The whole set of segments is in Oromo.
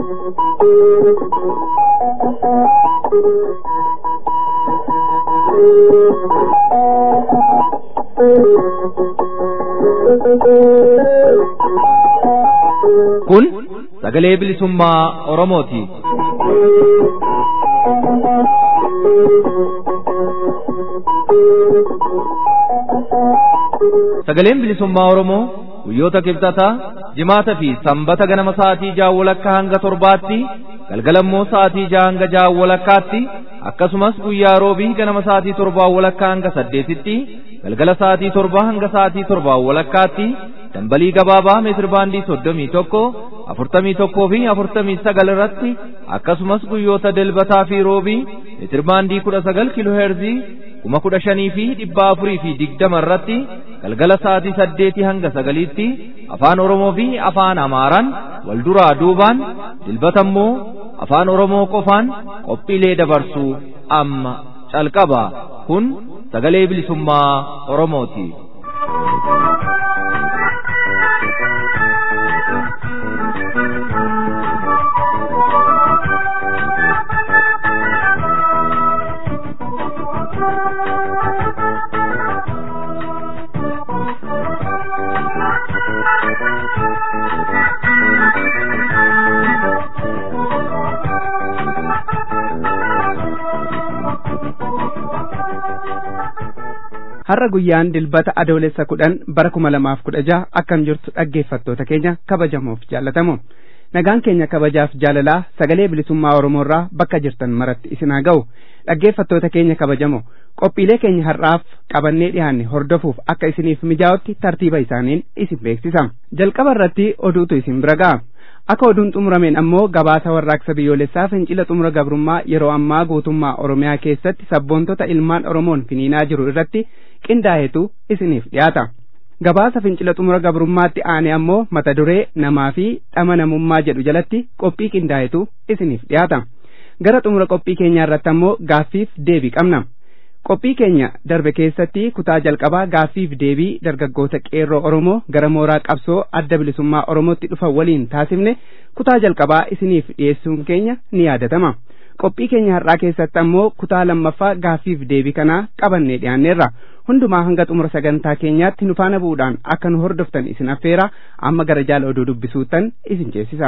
Kun sagalee bilisummaa Oromooti. Sagaleen bilisummaa Oromoo guyyoota kibxataa jimaata fi sanbata ganama sa'aatii ja'a walakkaa hanga torbaatti galgalammoo sa'aatii ja'a hanga ja'a walakkaatti akkasumas guyyaa roobii ganama sa'aatii torbaa walakkaa hanga saddeetitti galgala sa'aatii torbaa hanga sa'aatii torbaa walakkaatti dambalii gabaabaa meetir baandii soddomii tokko afurtamii tokkoo fi afurtamii sagal irratti akkasumas guyyoota dilbataa fi roobii meetir baandii kudha sagal kiiloo heerzii kuma kudha shanii fi dhibba afurii fi digdama irratti galgala sa'aatii saddeetii hanga sagaliitti afaan oromoo fi afaan amaaraan wal duraa duubaan dilbata immoo afaan oromoo qofaan qophiilee dabarsuu amma calqaba kun sagalee bilisummaa oromooti. har'a guyyaan dilbata adoolessa kudhan bara kuma lamaaf kudha jaha akkam jirtu dhaggeeffattoota keenya kabajamoof jaallatamu nagaan keenya kabajaaf jaalalaa sagalee bilisummaa oromoorraa bakka jirtan maratti isin haa ga'u dhaggeeffattoota keenya kabajamo qophiilee keenya har'aaf qabannee dhiyaanne hordofuuf akka isiniif mijaa'utti tartiiba isaaniin isin beeksisa jalqaba irratti oduutu isin bira ga'a akka oduun xumurameen ammoo gabaasa warraaqsa biyyoolessaa fincila xumura gabrummaa yeroo ammaa guutummaa oromiyaa keessatti sabboontota ilmaan oromoon finiinaa jiru irratti qindaa'etu isiniif dhiyaata gabaasa fincila xumura gabrummaatti aane ammoo mata duree namaa fi dhama namummaa jedhu jalatti qophii qindaa'etu isiniif dhiyaata gara xumura qophii keenyaa irratti ammoo gaaffiif deebii qabna qophii keenya darbe keessatti kutaa jalqabaa gaaffiif deebii dargaggoota qeerroo oromoo gara mooraa qabsoo adda bilisummaa oromootti dhufan waliin taasifne kutaa jalqabaa isiniif dhiyeessuun keenya ni yaadatama qophii keenya har'aa keessatti ammoo kutaa lammaffaa gaaffiif deebii kanaa qabannee dhiyaanneerra hundumaa hanga xumura sagantaa keenyaatti nu faana bu'uudhaan akka nu hordoftan isin affeera amma gara jaala oduu dubbisuuttan isin ceesisa.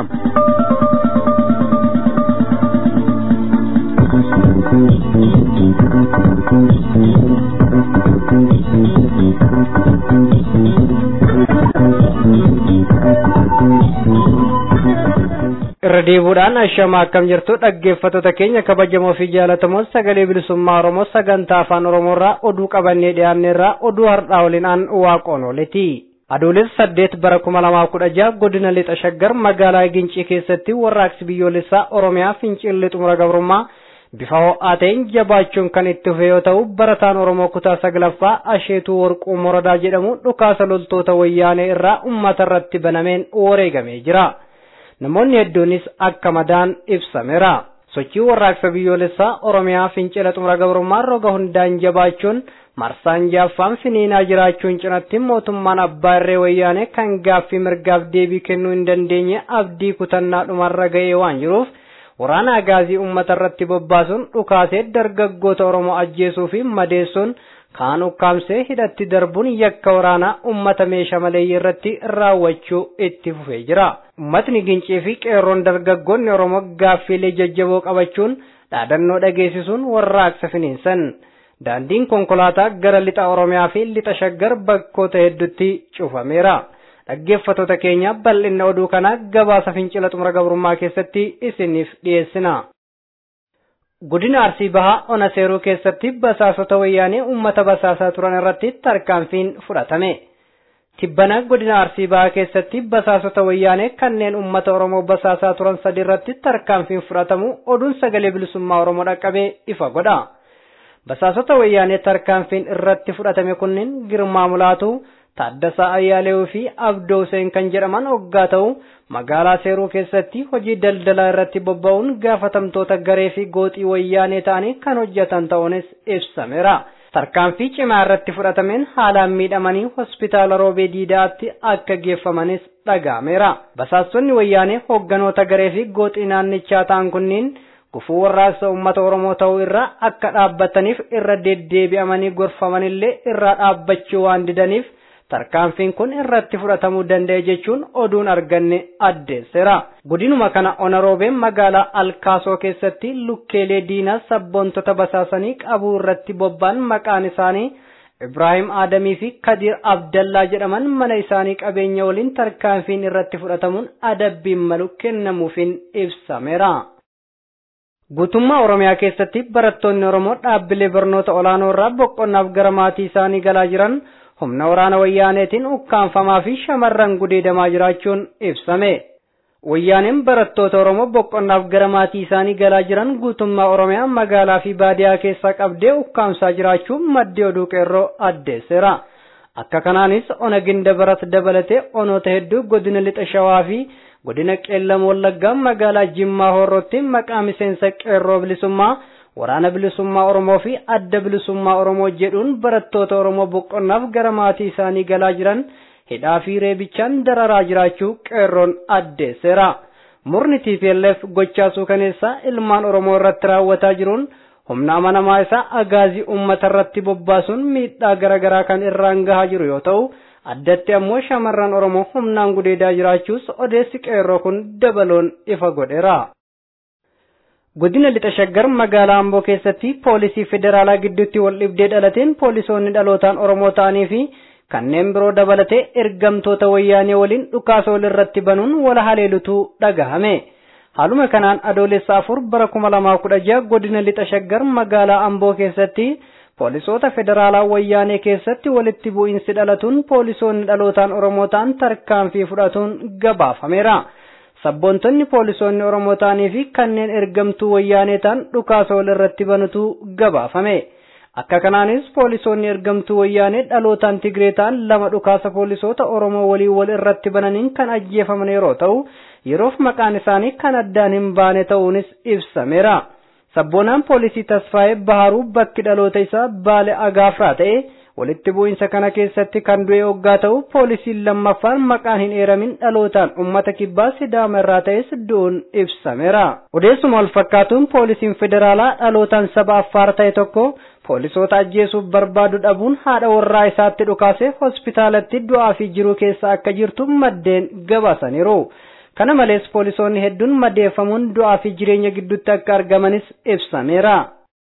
irra deebuudhaan ashama akkam jirtu dhaggeeffattoota keenya kabajamoo fi jaalatamoo sagalee bilisummaa oromoo sagantaa afaan oromoorraa oduu qabannee dhiyaanneerraa oduu har'aa waliin aan waaqoon ooleti adoolessa saddeet bara kuma lamaa kudha jaha godina lixa shaggar magaalaa gincii keessatti warraaqsi biyyoolessaa oromiyaa fincilli xumura gabrummaa bifa ho'aa ta'een jabaachuun kan itti fufe yoo ta'u barataan oromoo kutaa saglaffaa asheetuu warquu moradaa jedhamu dhukaasa loltoota wayyaanee irraa ummata irratti banameen wareegamee jira. namoonni hedduunis akka madaan ibsameera sochii warraaqsa biyyoolessaa oromiyaa fincila xumura gabrummaa roga hundaan jabaachuun marsaan jaaffaan finiinaa jiraachuun cinatti mootummaan abbaa irree wayyaanee kan gaaffii mirgaaf deebii kennuu hin dandeenye abdii kutannaa dhumarra ga'ee waan jiruuf waraana agaazii uummata irratti bobbaasuun dhukaasee dargaggoota oromoo ajjeesuu fi madeessuun kaan ukkaamsee hidhatti darbuun yakka waraanaa ummata meeshaa maleeyyii irratti raawwachuu itti fufee jira. Ummatni gincii fi qeerroon dargaggoonni Oromoo gaaffiilee jajjaboo qabachuun dhaadannoo dhageessisuun warraaqsa finiinsan. Daandiin konkolaataa gara lixa Oromiyaa fi lixa Shaggar bakkoota hedduutti cufameera. Dhaggeeffattoota keenya bal'inna oduu kanaa gabaasa fincila xumura gabrummaa keessatti isiniif dhiyeessina. Godina Arsii Bahaa Ona Seeruu keessatti basaasota wayyaanee uummata basaasaa turan irratti tarkaanfiin fudhatame. Tibbana godina Arsii Bahaa keessatti basaasota wayyaanee kanneen uummata Oromoo basaasaa turan sadi irratti tarkaanfiin fudhatamu oduun sagalee bilisummaa Oromoo dhaqqabee ifa godha. Basaasota wayyaanee tarkaanfiin irratti fudhatame kunneen Girmaa Mulaatu, Taaddasaa Ayyaaleewuu fi Abdoo Hussein kan jedhaman hoggaa ta'u magaalaa Seeruu keessatti hojii daldalaa irratti bobba'uun gaafatamtoota garee fi gooxii wayyaanee ta'anii kan hojjetan ta'uunis ibsameera. tarkaanfii cimaa irratti fudhatameen haalaan miidhamanii hospitaala roobee diidaatti akka geeffamanis dhaga'ameera. Basaastonni wayyaanee hoogganoota garee fi gooxii naannichaa ta'an kunniin gufuu warraaqsa uummata Oromoo ta'uu irraa akka dhaabbataniif irra deddeebi'amanii gorfamanillee irraa dhaabbachuu waan didaniif tarkaanfiin kun irratti fudhatamuu danda'e jechuun oduun arganne addeesseera. Godinuma kana onaroobeen magaalaa Alkaasoo keessatti lukkeelee diinaa sabboontota basaasanii qabuu irratti bobba'an maqaan isaanii Ibraahim Adamii fi Kadir Abdallaa jedhaman mana isaanii qabeenya waliin tarkaanfiin irratti fudhatamuun adabbiin malu kennamuufiin ibsameera. Guutummaa Oromiyaa keessatti barattoonni Oromoo dhaabbilee barnoota olaanoo irraa boqonnaaf gara maatii isaanii galaa jiran humna waraana wayyaaneetiin ukkaanfamaa fi shamarran gudeedamaa jiraachuun ibsame. Wayyaaneen barattoota Oromoo boqonnaaf gara maatii isaanii galaa jiran guutummaa Oromiyaa magaalaa fi baadiyaa keessaa qabdee ukkaamsaa jiraachuu maddi oduu qeerroo addeesseera. Akka kanaanis ona ginda barat dabalatee onoota hedduu godina lixa shawaa fi godina qeellam wallaggaa magaalaa jimmaa horrootti maqaa miseensa qeerroo bilisummaa waraana bilisummaa Oromoo fi adda bilisummaa Oromoo jedhuun barattoota Oromoo boqonnaaf gara maatii isaanii galaa jiran hidhaa fi reebichaan dararaa jiraachuu qeerroon addeesseera. Murni TPLF gochaa suukaneessaa ilmaan Oromoo irratti raawwataa jiruun humna amanamaa isaa agaazii uummata irratti bobbaasuun miidhaa garaagaraa kan irraan gahaa jiru yoo ta'u addatti ammoo shamarran Oromoo humnaan gudeedaa jiraachuus odeessi qeerroo kun dabaloon ifa godheera. Godina lixa shaggar magaalaa Amboo keessatti poolisii federaalaa gidduutti wal dhibdee dhalateen poolisoonni dhalootaan Oromoo ta'anii fi kanneen biroo dabalatee ergamtoota wayyaanee waliin dhukaasa walirratti banuun wal haleelutu dhagahame. Haaluma kanaan adoolessa afur bara kuma lamaa kudha jaha godina lixa shaggar magaalaa Amboo keessatti poolisoota federaalaa wayyaanee keessatti walitti bu'iinsi dhalatuun poolisoonni dhalootaan Oromoo ta'an tarkaanfii fudhatuun gabaafameera. Sabboontonni poolisoonni Oromoo ta'anii fi kanneen ergamtuu wayyaanee ta'an dhukaasa walirratti banutu gabaafame. Akka kanaanis poolisoonni ergamtuu wayyaanee dhalootaan Tigree ta'an lama dhukaasa poolisoota Oromoo waliin wal irratti bananiin kan ajjeefaman yeroo ta'u, yeroof maqaan isaanii kan addaan hin baane ta'uunis ibsameera. Sabboonaan poolisii Tasfaayee Baharuu bakki dhaloota isaa Baale Agaafraa ta'e walitti bu'iinsa kana keessatti kan du'e hoggaa ta'u poolisiin lammaffaan maqaan hin eeramin dhalootaan ummata kibbaa sidaama irraa ta'es du'uun ibsameera. Odeessuma wal fakkaatuun poolisiin federaalaa dhalootaan saba affaar ta'e tokko poolisoota ajjeesuuf barbaadu dhabuun haadha warraa isaatti dhukaasee hospitaalatti du'aa fi jiruu keessa akka jirtu maddeen gabaasaniiru. Kana malees poolisoonni hedduun madeeffamuun du'aa fi jireenya gidduutti akka argamanis ibsameera.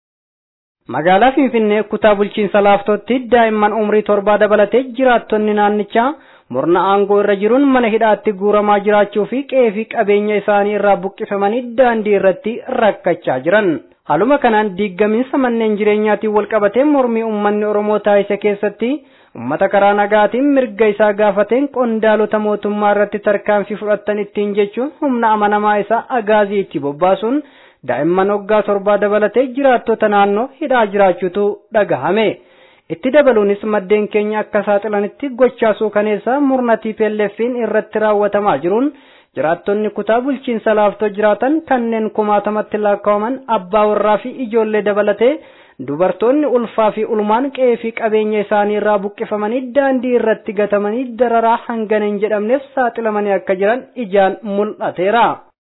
Magaalaa Finfinnee kutaa bulchiinsa laaftootti daa'imman umrii torbaa dabalatee jiraattonni naannichaa murna aangoo irra jiruun mana hidhaatti guuramaa jiraachuu fi qe'ee fi qabeenya isaanii irraa buqqifamanii daandii irratti rakkachaa jiran. Haaluma kanaan diiggamiinsa manneen jireenyaatiin walqabatee mormii uummanni Oromoo taasise keessatti ummata karaa nagaatiin mirga isaa gaafateen qondaalota mootummaa irratti tarkaanfii fudhattan ittiin jechuun humna amanamaa isaa agaazii itti bobbaasuun daa'imman waggaa torbaa dabalatee jiraattota naannoo hidhaa jiraachuutu dhagahame. Itti dabaluunis maddeen keenya akka saaxilanitti gochaa suukaneessaa murna TPLF'n irratti raawwatamaa jiruun jiraattonni kutaa bulchiinsa laaftoo jiraatan kanneen kumaatamatti lakkaa'aman abbaa warraa fi ijoollee dabalatee dubartoonni ulfaa fi ulmaan qe'ee fi qabeenya isaanii irraa buqqifamanii daandii irratti gatamanii dararaa hangana hin jedhamneef saaxilamanii akka jiran ijaan mul'ateera.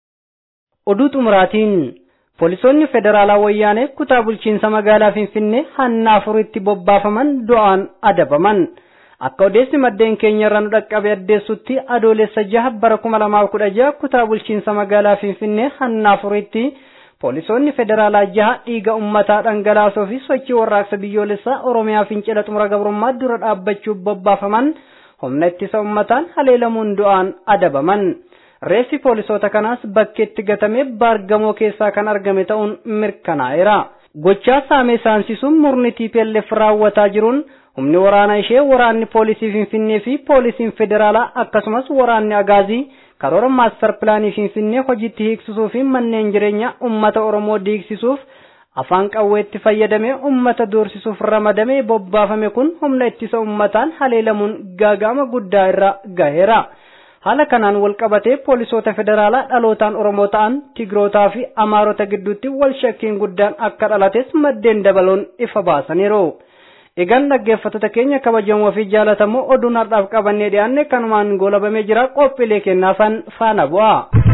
Oduu xumuraatiin poolisoonni federaalaa wayyaanee kutaa bulchiinsa magaalaa Finfinnee hanna afuritti bobbaafaman du'aan adabaman. Akka odeessi maddeen keenya irraa nu dhaqqabe addeessutti adoolessa jaha bara kuma lamaaf kudha jaha kutaa bulchiinsa magaalaa Finfinnee hanna afuritti poolisoonni federaalaa jaha dhiiga ummataa dhangalaasoo fi sochii warraaqsa biyyoolessaa Oromiyaa fincila xumura gabrummaa dura dhaabbachuuf bobbaafaman humna ittisa ummataan haleelamuun du'aan adabaman. Reessi poolisoota kanaas bakkeetti gatamee baargamoo keessaa kan argame ta'uun mirkanaa'eera. Gochaa saamee saansisuun murni TPLF raawwataa jiruun humni waraana ishee waraanni poolisii Finfinnee fi poolisiin federaalaa akkasumas waraanni agaazii karoora maastar pilaanii Finfinnee hojiitti hiiksisuu fi manneen jireenyaa uummata Oromoo diigsisuuf afaan qawweetti fayyadamee uummata doorsisuuf ramadamee bobbaafame kun humna ittisa uummataan haleelamuun gaaga'ama guddaa irra gaheera. Haala kanaan wal qabatee poolisoota federaalaa dhalootaan Oromoo ta'an Tigrootaa fi Amaarota gidduutti wal shakkiin guddaan akka dhalates maddeen dabaloon ifa baasaniiru. Egaan dhaggeeffattoota keenya kabajamoo fi jaalatamoo oduun har'aaf qabannee dhiyaanne kanumaan goolabamee jira qophiilee kennaafan faana bu'a.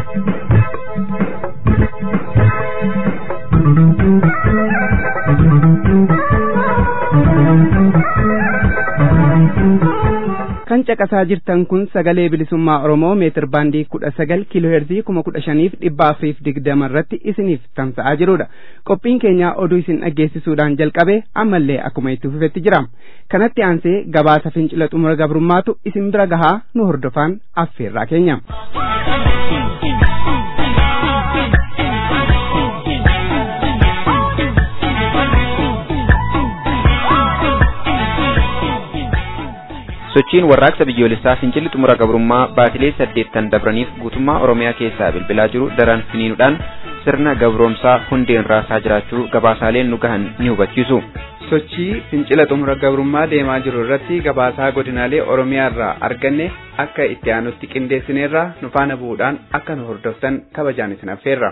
kan caqasaa jirtan kun sagalee bilisummaa oromoo meetir baandii kudha sagal kiiloo heerzii kuma kudha shaniif dhibba afuriif digdama irratti isiniif tamsa'aa jirudha qophiin keenya oduu isin dhaggeessisuudhaan jalqabe ammallee akkuma itti fufetti jira kanatti aansee gabaasa fincila xumura gabrummaatu isin bira gahaa nu hordofaan affeerraa keenya. sochiin warraaqsa biyyoolessaa fincilli xumura gabrummaa baatilee saddeettan dabraniif guutummaa oromiyaa keessaa bilbilaa jiru daran finiinuudhaan sirna gabroomsaa hundeen raasaa jiraachuu gabaasaaleen nu gahan ni hubachiisu. sochii fincila xumura gabrummaa deemaa jiru irratti gabaasaa godinaalee oromiyaa irraa arganne akka itti aanutti qindeessineerra nu faana bu'uudhaan akka nu hordoftan kabajaan isin affeerra.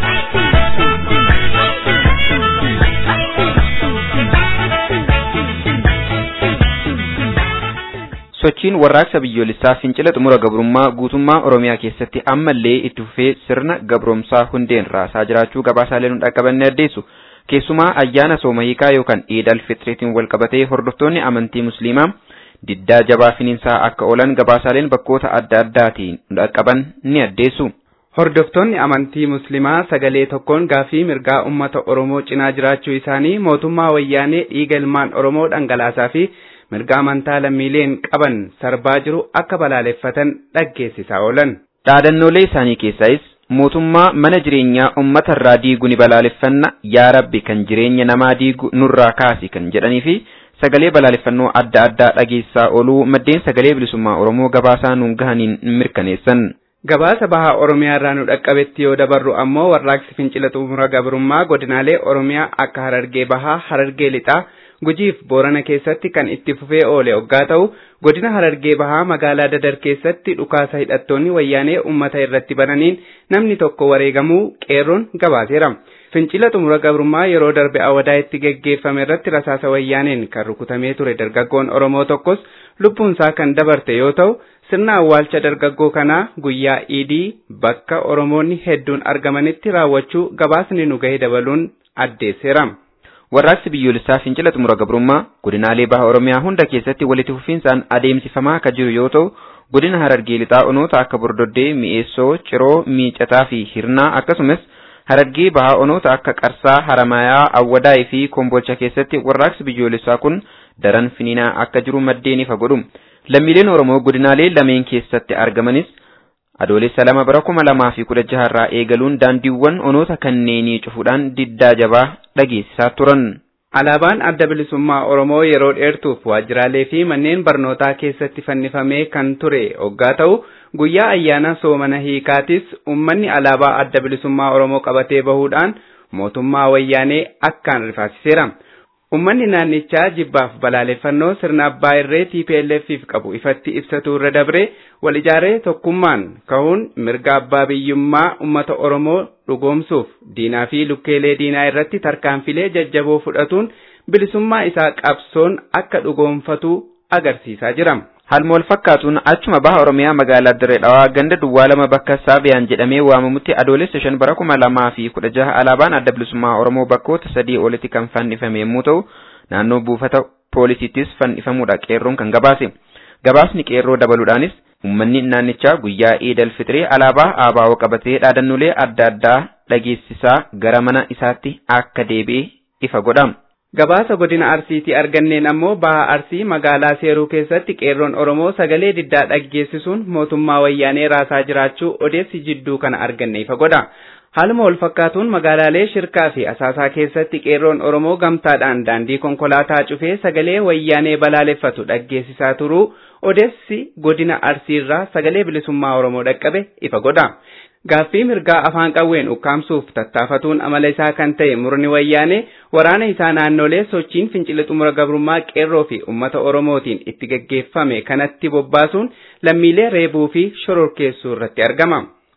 sochiin warraaqsa biyyoolessaa fincila xumura gabrummaa guutummaa oromiyaa keessatti ammallee itti fufee sirna gabroomsaa hundeen raasaa jiraachuu gabaasaalee nu dhaqqabanne addeessu keessumaa ayyaana sooma hiikaa yookaan iid alfitriitiin wal qabatee hordoftoonni amantii musliimaa diddaa jabaa finiinsaa akka oolan gabaasaaleen bakkoota adda addaatiin nu dhaqqaban ni addeessu. Hordoftoonni amantii musliimaa sagalee tokkoon gaafii mirgaa uummata Oromoo cinaa jiraachuu isaanii mootummaa wayyaanee dhiiga ilmaan Oromoo dhangalaasaa fi mirga amantaa lammiileen qaban sarbaa jiru akka balaaleffatan dhaggeessisaa oolan. Dhaadannoolee isaanii keessaayis mootummaa mana jireenyaa uummata irraa diigu ni balaaleffanna yaa rabbi kan jireenya namaa diigu nurraa kaasi kan jedhanii fi sagalee balaaleffannoo adda addaa dhageessaa ooluu maddeen sagalee bilisummaa Oromoo gabaasaa nuun gahaniin mirkaneessan. Gabaasa bahaa Oromiyaa irraa nu dhaqqabetti yoo dabarru ammoo warraaqsi fincila xumura gabrummaa godinaalee Oromiyaa akka Harargee Bahaa, Harargee Lixaa, Gujiif Boorana keessatti kan itti fufee oole hoggaa ta'u godina Harargee Bahaa magaalaa Dadar keessatti dhukaasa hidhattoonni wayyaanee uummata irratti bananiin namni tokko wareegamuu qeerroon gabaaseera. Fincila xumura gabrummaa yeroo darbe awadaa itti geggeeffame irratti rasaasa wayyaaneen kan rukutamee ture dargaggoon Oromoo tokkos lubbuunsaa kan dabarte yoo ta'u sirna awwaalcha dargaggoo kanaa guyyaa iidii bakka Oromoonni hedduun argamanitti raawwachuu gabaasni nu gahe dabaluun addeesseera. Warraaqsi biyyoolessaa fincila xumura gabrummaa godinaalee baha Oromiyaa hunda keessatti walitti fufiinsaan adeemsifamaa akka jiru yoo ta'u godina Harargee lixaa onoota akka Bordoddee, Mi'eessoo, Ciroo, Miicataa fi Hirnaa akkasumas Harargee baha onoota akka Qarsaa, Haramayaa, Awwadaay fi Kombolcha keessatti warraaqsi biyyoolessaa kun daran finiinaa akka jiru maddeen ifa godhu. Lammiileen Oromoo godinaalee lameen keessatti argamanis adoolessa lama bara kuma lamaa fi kudha jaha irraa eegaluun daandiiwwan onoota kanneenii cufuudhaan diddaa jabaa dhageessisaa turan. Alaabaan adda bilisummaa Oromoo yeroo dheertuuf waajjiraalee fi manneen barnootaa keessatti fannifamee kan ture hoggaa ta'u guyyaa ayyaana soomana hiikaatis uummanni alaabaa adda bilisummaa Oromoo qabatee bahuudhaan mootummaa wayyaanee akkaan rifaasiseera. Uummanni naannichaa jibbaaf balaaleffannoo sirna abbaa irree TPLF'if qabu ifatti ibsatu irra dabree wal ijaaree tokkummaan ka'uun mirga abbaa biyyummaa uummata Oromoo dhugoomsuuf diinaa fi lukkeelee diinaa irratti tarkaanfilee jajjaboo fudhatuun bilisummaa isaa qabsoon akka dhugoomfatu agarsiisaa jira. Haaluma wal fakkaatuun achuma baha Oromiyaa magaalaa Dirree Dhawaa ganda duwwaa lama bakka Saabiyaan jedhamee waamamutti adoolessa shan bara kuma lamaa fi kudha jaha alaabaan adda bilisummaa Oromoo bakkoota sadii olitti kan fannifame yommuu ta'u naannoo buufata poolisiittis fannifamuudha qeerroon kan gabaase. Gabaasni qeerroo dabaluudhaanis uummanni naannichaa guyyaa Iidal Fixiree alaabaa ABO qabatee dhaadannoolee adda addaa dhageessisaa gara mana isaatti akka deebi'e ifa godha. Gabaasa godina Arsiitii arganneen ammoo baha Arsii magaalaa Seeruu keessatti qeerroon Oromoo sagalee diddaa dhaggeessisuun mootummaa wayyaanee raasaa jiraachuu odeessi jidduu kana arganne ifa godha. Haaluma wal fakkaatuun magaalaalee Shirkaa fi Asaasaa keessatti qeerroon Oromoo gamtaadhaan daandii konkolaataa cufee sagalee wayyaanee balaaleffatu dhaggeessisaa turuu odeessi godina Arsiirraa sagalee bilisummaa Oromoo dhaqqabe ifa godha. Gaaffii mirgaa afaan qawween ukkaamsuuf tattaafatuun amala isaa kan ta'e murni wayyaanee waraana isaa naannolee sochiin fincila xumura gabrummaa qeerroo fi uummata Oromootiin itti gaggeeffame kanatti bobbaasuun lammiilee reebuu fi shororkeessuu irratti argama.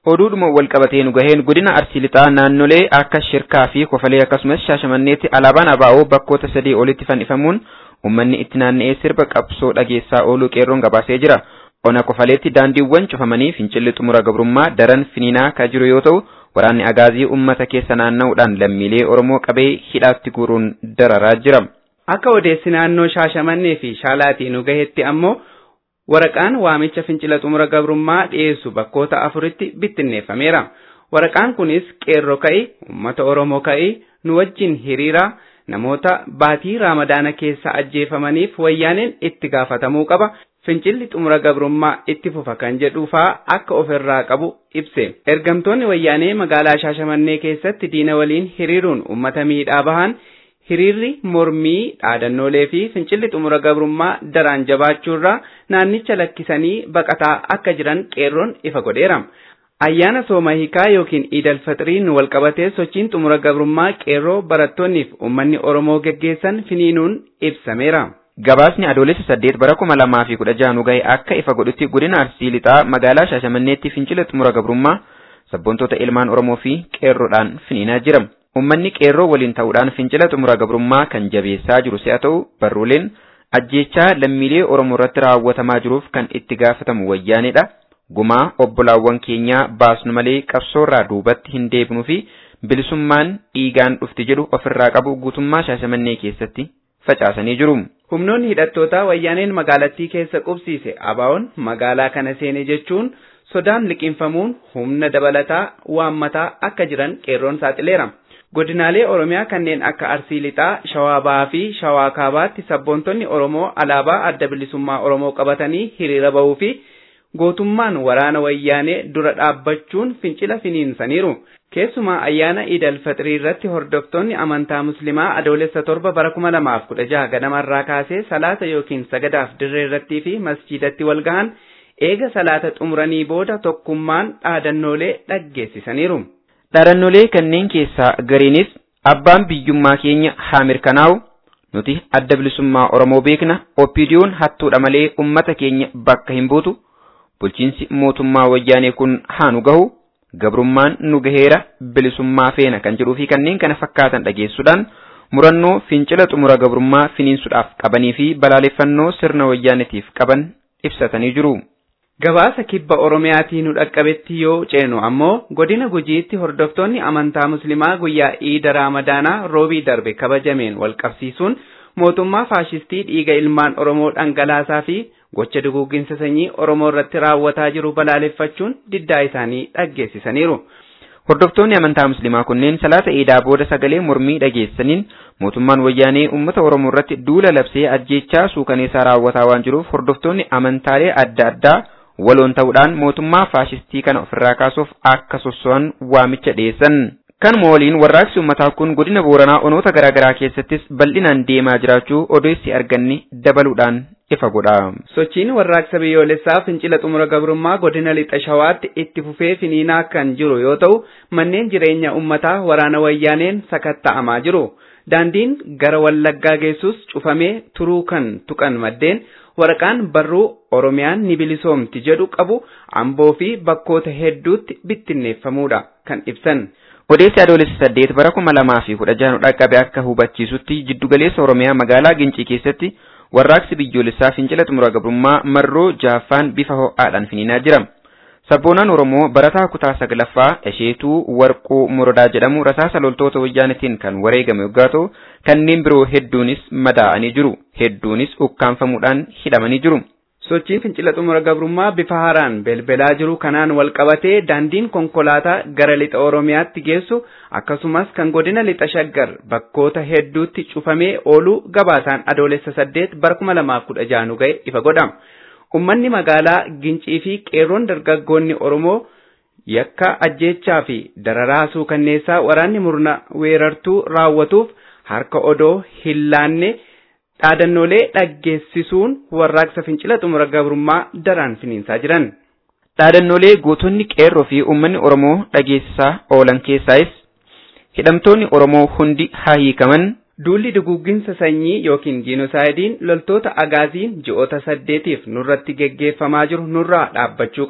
Oduudhuma wal qabatee nu gaheen godina Arsii Lixaa naannolee akka Shirkaa fi Kofalee akkasumas Shaashamanneetti alaabaan ABO bakkoota sadii olitti fannifamuun uummanni itti naanna'ee sirba qabsoo dhageessaa ooluu qeerroon gabaasee jira. Ona Kofaleetti daandiiwwan cufamanii fincilli xumura gabrummaa daran finiinaa kan jiru yoo ta'u waraanni agaazii uummata keessa naanna'uudhaan lammiilee Oromoo qabee hidhaatti guuruun dararaa jira. Akka odeessi naannoo Shaashamannee fi Shaalaatii nu gahetti ammoo waraqaan waamicha fincila xumura gabrummaa dhiyeessu bakkoota afuritti bittinneeffameera. Waraqaan kunis qeerroo ka'ii, uummata Oromoo ka'ii, nu wajjin hiriiraa namoota baatii raamadaana keessa ajjeefamaniif wayyaaneen itti gaafatamuu qaba. Fincilli xumura gabrummaa itti fufa kan jedhuufaa akka ofirraa qabu ibse. Ergamtoonni wayyaanee magaalaa Shaashamannee keessatti diina waliin hiriiruun uummata miidhaa bahan hiriirri mormii dhaadannoolee fi fincilli xumura gabrummaa daraan jabaachuurraa naannicha lakkisanii baqataa akka jiran qeerroon ifa godheera. Ayyaana sooma hiikaa yookiin iidal faxiriin walqabatee sochiin xumura gabrummaa qeerroo barattoonniif uummanni Oromoo geggeessan finiinuun ibsameera. Gabaasni adoolessa saddeet bara kuma lamaa fi kudha jaha nu gahe akka ifa godhutti godina Arsii Lixaa magaalaa Shaashamanneetti fincila xumura gabrummaa sabboontota ilmaan Oromoo fi qeerroodhaan finiinaa jira. Uummanni qeerroo waliin ta'uudhaan fincila xumura gabrummaa kan jabeessaa jiru si'a ta'u barruuleen ajjeechaa lammiilee Oromoo irratti raawwatamaa jiruuf kan itti gaafatamu wayyaaneedha. Gumaa obbolaawwan keenyaa baasnu malee qabsoorraa duubatti hin deebinuu fi bilisummaan dhiigaan dhufti jedhu ofirraa qabu guutummaa Shaashamannee keessatti facaasanii jiru. Humnoonni hidhattootaa wayyaaneen magaalattii keessa qubsiise ABO'n magaalaa kana seene jechuun sodaan liqinfamuun humna dabalataa waammataa akka jiran qeerroon saaxileera. Godinaalee Oromiyaa kanneen akka Arsii Lixaa, Shawaa Bahaa fi Shawaa Kaabaatti sabboontonni Oromoo alaabaa adda bilisummaa Oromoo qabatanii hiriira bahuu fi gootummaan waraana wayyaanee dura dhaabbachuun fincila finiinsaniiru. Keessumaa ayyaana Iidal Faxirii irratti hordoftoonni amantaa Muslimaa adoolessa torba bara kuma lamaaf kudha jaha ganamarraa kaasee salaata yookiin sagadaaf dirree irrattii fi masjiidatti wal gahan eega salaata xumuranii booda tokkummaan dhaadannoolee dhaggeessisaniiru. Dhaadannoolee kanneen keessaa gariinis abbaan biyyummaa keenya haa mirkanaa'u nuti adda bilisummaa Oromoo beekna oppiidiyoon hattuudha malee ummata keenya bakka hin buutu bulchiinsi mootummaa wayyaanee kun haa nu gahu gabrummaan nu gaheera bilisummaa feena kan jedhuu fi kanneen kana fakkaatan dhageessuudhaan murannoo fincila xumura gabrummaa finiinsuudhaaf qabanii fi balaaleffannoo sirna wayyaanetiif qaban ibsatanii jiru. Gabaasa kibba Oromiyaatii nu dhaqqabetti yoo ceenu ammoo godina gujiitti hordoftoonni amantaa Muslimaa guyyaa Iida Raamadaanaa roobii darbe kabajameen wal qabsiisuun mootummaa faashistii dhiiga ilmaan Oromoo dhangalaasaa fi gocha duguugginsa sanyii Oromoo irratti raawwataa jiru balaaleffachuun diddaa isaanii dhaggeessisaniiru. Hordoftoonni amantaa Muslimaa kunneen salaata Iidaa booda sagalee mormii dhageessaniin mootummaan wayyaanee uummata Oromoo irratti duula labsee ajjeechaa suukaneessaa raawwataa waan jiruuf hordoftoonni amantaalee adda addaa waloon ta'uudhaan mootummaa faashistii kana ofirraa kaasuuf akka sosso'an waamicha dhiyeessan. Kanuma waliin warraaqsi uummataa kun godina Booranaa onoota garaa garaa keessattis bal'inaan deemaa jiraachuu odeessi arganne dabaluudhaan ifa godha. Sochiin warraaqsa biyyoolessaa fincila xumura gabrummaa godina lixa shawaatti itti fufee finiinaa kan jiru yoo ta'u manneen jireenya uummataa waraana wayyaaneen sakatta'amaa jiru. Daandiin gara Wallaggaa geessus cufamee turuu kan tuqan maddeen waraqaan barruu Oromiyaan ni bilisoomti jedhu qabu amboo fi bakkoota hedduutti bittinneeffamuudha kan ibsan. Odeessi adoolessa saddeet bara kuma lamaa fi kudha jaha dhaqqabe akka hubachiisutti jiddugaleessa Oromiyaa magaalaa Gincii keessatti warraaqsi biyyoolessaa fincila xumura gabrummaa marroo jaaffaan bifa ho'aadhaan finiinaa jira. Sabboonaan Oromoo barataa kutaa saglaffaa Esheetuu Warquu Morodaa jedhamu rasaasa loltoota wayyaanitiin kan wareegame yoggaa ta'u kanneen biroo hedduunis madaa'anii jiru. Hedduunis ukkaanfamuudhaan hidhamanii jiru. Sochiin fincila xumura gabrummaa bifa haaraan belbelaa jiru kanaan wal qabatee daandiin konkolaataa gara lixa Oromiyaatti geessu akkasumas kan godina lixa shaggar bakkoota hedduutti cufamee ooluu gabaasaan adoolessa saddeet bara kuma lamaaf kudha jaha nu ga'e ifa godhama. Uummanni magaalaa Gincii fi qeerroon dargaggoonni Oromoo yakka ajjeechaa fi dararaa suukanneessaa waraanni murna weerartuu raawwatuuf harka odoo hin laanne dhaadannoolee dhaggeessisuun warraaqsa fincila xumura gabrummaa daraan finiinsaa jiran. Dhaadannoolee gootonni qeerroo fi uummanni Oromoo dhageessisaa oolan keessaayis hidhamtoonni Oromoo hundi haa hiikaman. Duulli duguugginsa sanyii yookiin jiinosaayidiin loltoota agaaziin ji'oota saddeetiif nurratti geggeeffamaa jiru nurraa dhaabbachuu qaba.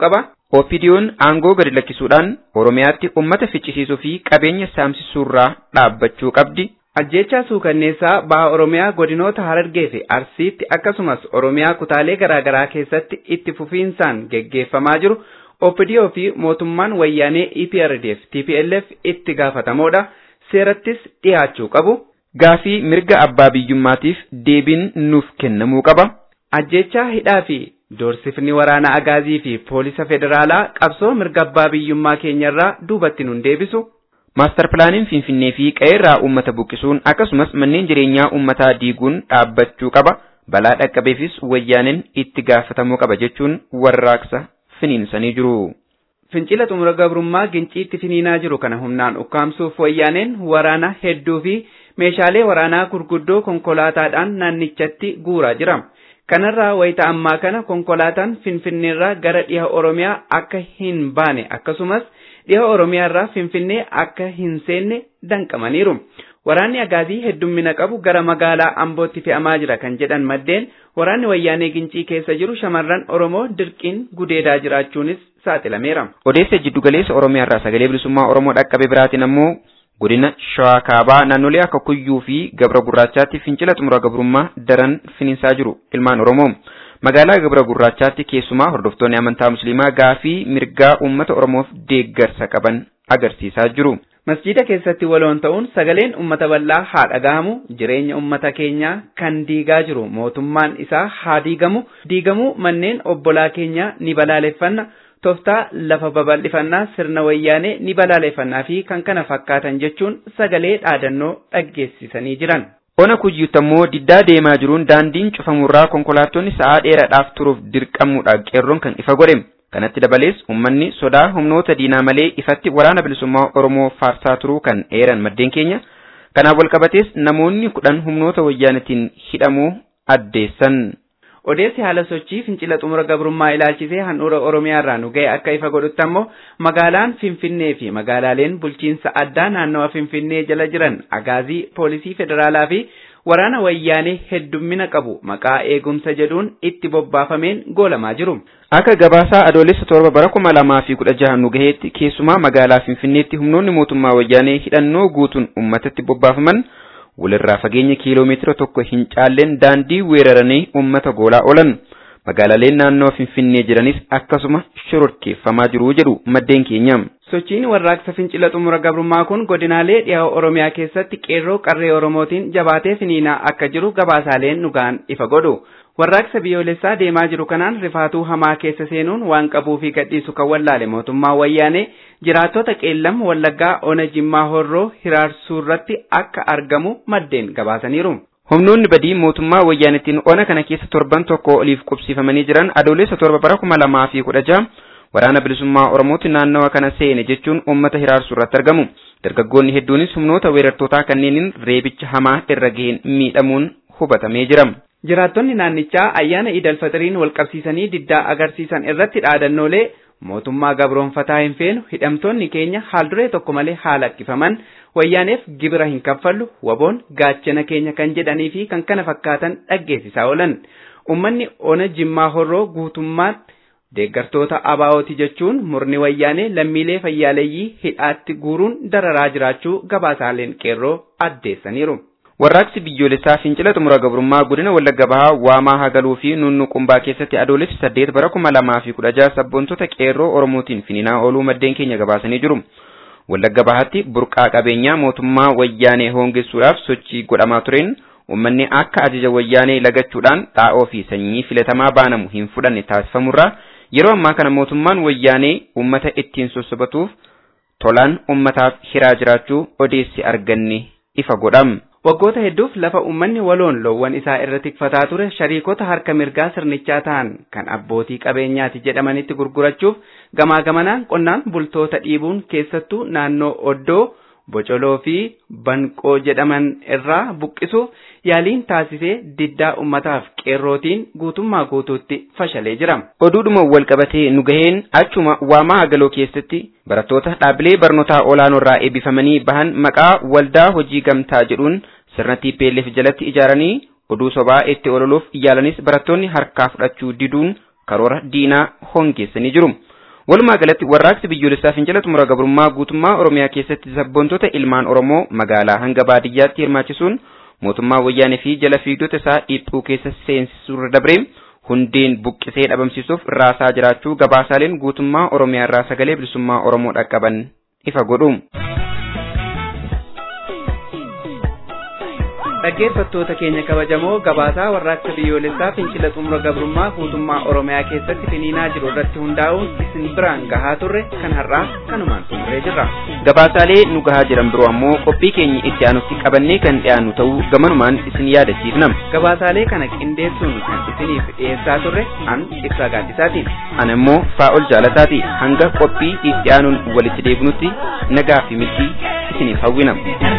OPDO'n aangoo gadi lakkisuudhaan Oromiyaatti uummata ficcisiisuu fi qabeenya saamsisuurraa dhaabbachuu qabdi. Ajjechaa suukanneessaa baha Oromiyaa godinoota Harargee fi Arsiitti akkasumas Oromiyaa kutaalee garaagaraa keessatti itti fufiinsaan geggeeffamaa jiru OPDO fi mootummaan wayyaanee EPRDF TPLF itti gaafatamoodha. Seerattis dhiyaachuu qabu. Gaafii mirga abbaa biyyummaatiif deebiin nuuf kennamuu qaba. Ajjechaa hidhaa fi doorsifni waraana agaazii fi poolisa federaalaa qabsoo mirga abbaa biyyummaa keenyarraa duubatti nun deebisu. Maastar pilaaniin Finfinnee fi qe'eerraa uummata buqqisuun akkasumas manneen jireenyaa uummataa diiguun dhaabbachuu qaba. Balaa dhaqqabeefis wayyaaneen itti gaafatamuu qaba jechuun warraaqsa finiinsanii jiru. Fincila xumura gabrummaa ginciitti finiinaa jiru kana humnaan ukkaamsuuf wayyaaneen waraana hedduu fi meeshaalee waraanaa gurguddoo konkolaataadhaan naannichatti guuraa jira. Kanarraa wayita ammaa kana konkolaataan Finfinneerraa gara dhiha Oromiyaa akka hin baane akkasumas dhiha Oromiyaarraa Finfinnee akka hin seenne danqamaniiru. Waraanni agaazii heddummina qabu gara magaalaa Ambootti fe'amaa jira kan jedhan maddeen waraanni wayyaanee gincii keessa jiru shamarran Oromoo dirqiin gudeedaa jiraachuunis saaxilameera. Odeessa jiddugaleessa Oromiyaarraa sagalee bilisummaa Oromoo dhaqqabe biraatiin ammoo godina shawaa kaabaa naannolee akka kuyyuu fi gabra gurraachaatti fincila xumura gabrummaa daran finiinsaa jiru ilmaan oromoo magaalaa gabra gurraachaatti keessumaa hordoftoonni amantaa musliimaa gaafii mirgaa uummata oromoof deeggarsa qaban agarsiisaa jiru. Masjiida keessatti waloon ta'uun sagaleen uummata bal'aa haa dhagahamu jireenya uummata keenyaa kan diigaa jiru mootummaan isaa haa diigamu diigamuu manneen obbolaa keenyaa ni balaaleffanna. Tooftaa lafa babal'ifannaa sirna wayyaanee ni balaaleffannaa fi kan kana fakkaatan jechuun sagalee dhaadannoo dhaggeessisanii jiran. Ona kuyyuutti ammoo diddaa deemaa jiruun daandiin cufamurraa konkolaattonni sa'aa dheeraadhaaf turuuf dirqamuudha qeerroon kan ifa godhe. Kanatti dabalees uummanni sodaa humnoota diinaa malee ifatti waraana bilisummaa Oromoo faarsaa turuu kan eeran maddeen keenya. Kanaaf walqabatees namoonni kudhan humnoota wayyaanetiin hidhamuu addeessan. Odeessi haala sochii fincila xumura gabrummaa ilaalchisee handhuura Oromiyaarraa nu ga'e akka ifa godhutti ammoo magaalaan Finfinnee fi magaalaaleen bulchiinsa addaa naannawa Finfinnee jala jiran agaazii poolisii federaalaa fi waraana wayyaanee heddummina qabu maqaa eegumsa jedhuun itti bobbaafameen goolamaa jiru. Akka gabaasaa adoolessa torba bara kuma lamaa fi kudha jaha nu gaheetti keessumaa magaalaa Finfinneetti humnoonni mootummaa wayyaanee hidhannoo guutuun uummatatti bobbaafaman walirraa fageenya kiiloomeetira tokko hin caalleen daandii weeraranii uummata goolaa oolan magaalaaleen naannoo finfinnee jiranis akkasuma shororkeeffamaa jiru jedhu maddeen keenya. Sochiin warraaqsa fincila xumura gabrummaa kun godinaalee dhiha Oromiyaa keessatti qeerroo qarree Oromootiin jabaatee finiinaa akka jiru gabaasaaleen dhugaan ifa godhu. Warraaqsa biyyoolessaa deemaa jiru kanaan rifaatuu hamaa keessa seenuun waan qabuu fi gadhiisu kan wallaale mootummaa wayyaanee jiraattota qeellam wallaggaa ona jimmaa horroo hiraarsuu irratti akka argamu maddeen gabaasaniiru. Humnoonni badii mootummaa wayyaanittiin ona kana keessa torban tokko oliif qubsiifamanii jiran adoolessa torba bara kuma lamaa fi kudha jaha waraana bilisummaa Oromootti naannawa kana seene jechuun uummata hiraarsuu irratti argamu. Dargaggoonni hedduunis humnoota weerartootaa kanneeniin reebicha hamaa irra gaheen miidhamuun hubatamee jira. Jiraattonni naannichaa ayyaana Iidal Fixiriin wal qabsiisanii diddaa agarsiisan irratti dhaadannoolee mootummaa gabroonfataa hin feenu hidhamtoonni keenya haalduree tokko malee haa lakkifaman wayyaaneef gibira hin kaffallu waboon gaachana keenya kan jedhanii fi kan kana fakkaatan dhaggeessisaa oolan. Uummanni ona jimmaa horroo guutummaatti deeggartoota abaa'ooti jechuun murni wayyaanee lammiilee fayyaaleeyyii hidhaatti guuruun dararaa jiraachuu gabaasaaleen qeerroo addeessaniiru. Warraaqsi biyyoolessaa fincila xumura gabrummaa godina Wallagga Bahaa waamaa hagaluu fi nunnuqumbaa keessatti adoolessi saddeet bara kuma lamaa fi kudha jaha sabboontota qeerroo Oromootiin finiinaa ooluu maddeen keenya gabaasanii jiru. Wallagga Bahaatti burqaa qabeenyaa mootummaa wayyaanee hoongessuudhaaf sochii godhamaa tureen uummanni akka ajaja wayyaanee lagachuudhaan xaa'oo fi sanyii filatamaa baanamu hin fudhanne taasifamurraa yeroo ammaa kana mootummaan wayyaanee uummata ittiin sossobatuuf tolaan uummataaf hiraa jiraachuu odeessi arganne ifa godham. Waggoota hedduuf lafa uummanni waloon loowwan isaa irra tikfataa ture shariikota harka mirgaa sirnichaa ta'an kan abbootii qabeenyaati jedhamanitti gurgurachuuf gamaa gamanaan qonnaan bultoota dhiibuun keessattuu naannoo oddoo bocoloo fi banqoo jedhaman irraa buqqisuuf yaaliin taasisee diddaa ummataaf qeerrootiin guutummaa guutuutti fashalee jira. Oduudhuma wal qabatee nu gaheen achuma waamaa hagaloo keessatti barattoota dhaabbilee barnootaa olaanoo irraa eebbifamanii bahan maqaa waldaa hojii gamtaa jedhuun sirna TPLF jalatti ijaaranii oduu sobaa itti ololuuf yaalanis barattoonni harkaa fudhachuu diduun karoora diinaa hongeessanii jiru. Walumaa galatti warraaqsi biyyoolessaa fincila xumura gabrummaa guutummaa Oromiyaa keessatti sabboontota ilmaan Oromoo magaalaa hanga baadiyyaatti hirmaachisuun mootummaa wayyaanee fi jala fiigdota isaa dhiphuu keessa seensisuurra dabree hundeen buqqisee dhabamsiisuuf raasaa jiraachuu gabaasaaleen guutummaa Oromiyaa irraa sagalee bilisummaa Oromoo dhaqqaban ifa godhu. dhaggeeffattoota keenya kabajamoo gabaasaa warraaqsa biyyoolessaa fincila xumura gabrummaa guutummaa oromiyaa keessatti finiinaa jiru irratti hundaa'uun isin biraan gahaa turre kan har'aa kanumaan xumuree jirra. Gabaasaalee nu gahaa jiran biroo ammoo qophii keenya itti aanutti qabannee kan dhiyaannu ta'uu gamanumaan isin yaadachiifna. Gabaasaalee kana qindeessuun kan isiniif dhiyeessaa turre an ibsaa gaaddisaatiin. Ana immoo faa'ol jaalataati hanga qophii itti aanuun walitti deebinutti nagaa fi milkii isiniif hawwina.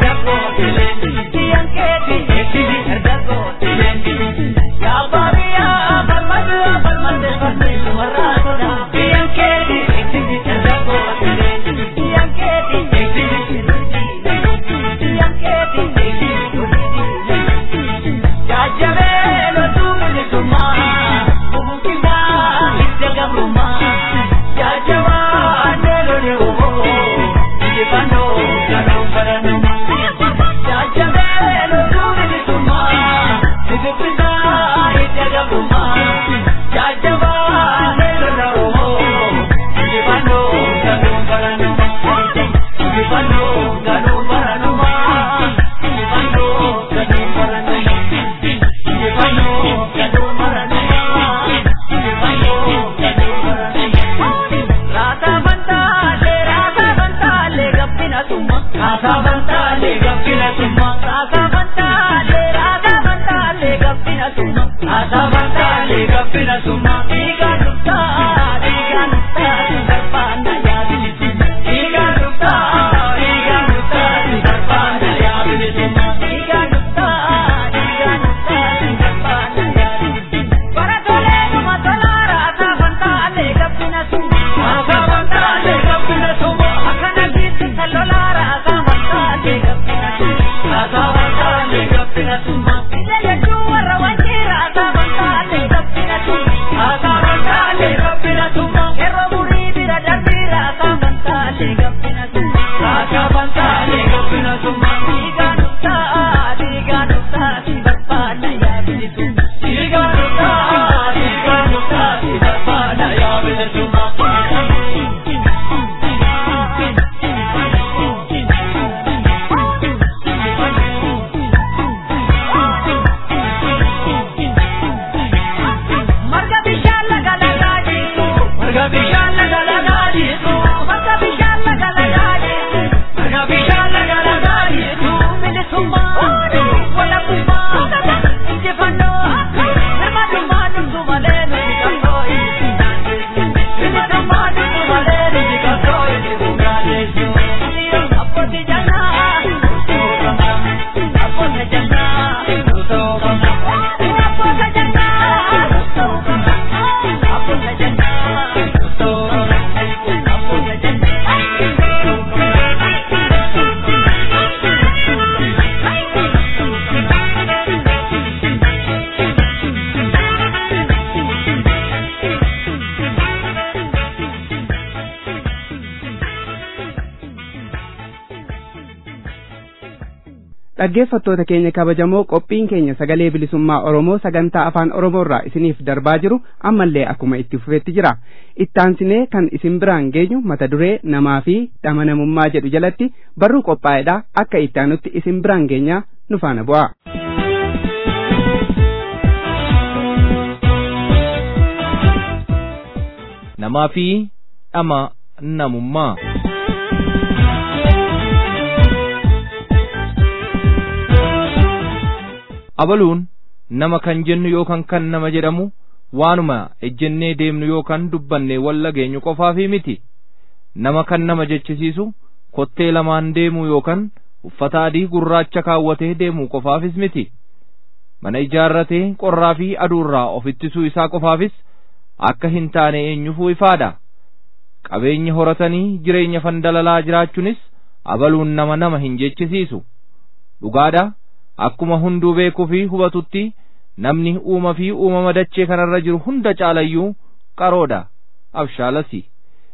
dhaggeeffattoota keenya kabajamoo qophiin keenya sagalee bilisummaa oromoo sagantaa afaan oromoo irraa isiniif darbaa jiru ammallee akkuma itti fufetti jira ittaansinee kan isin biraan geenyu mata duree namaa fi dhama namummaa jedhu jalatti barruu qophaa'edha akka ittaanutti isin biraan geenya nu faana bu'a. namaa fi dhama namummaa. abaluun nama kan jennu yookaan kan nama jedhamu waanuma ejjennee deemnu yookaan dubbanne walla geenyu qofaafi miti nama kan nama jechisiisu kottee lamaan deemuu yookaan uffata adii gurraacha kaawwatee deemuu qofaafis miti mana ijaarratee qorraa fi aduurraa of ittisuu isaa qofaafis akka hin taane eenyufuu ifaadha qabeenya horatanii jireenya fandalalaa jiraachuunis abaluun nama nama hin jechisiisu dhugaadha akkuma hunduu beekuu fi hubatutti namni uuma fi uumama dachee kanarra jiru hunda caalayyuu qaroodha abshaalasi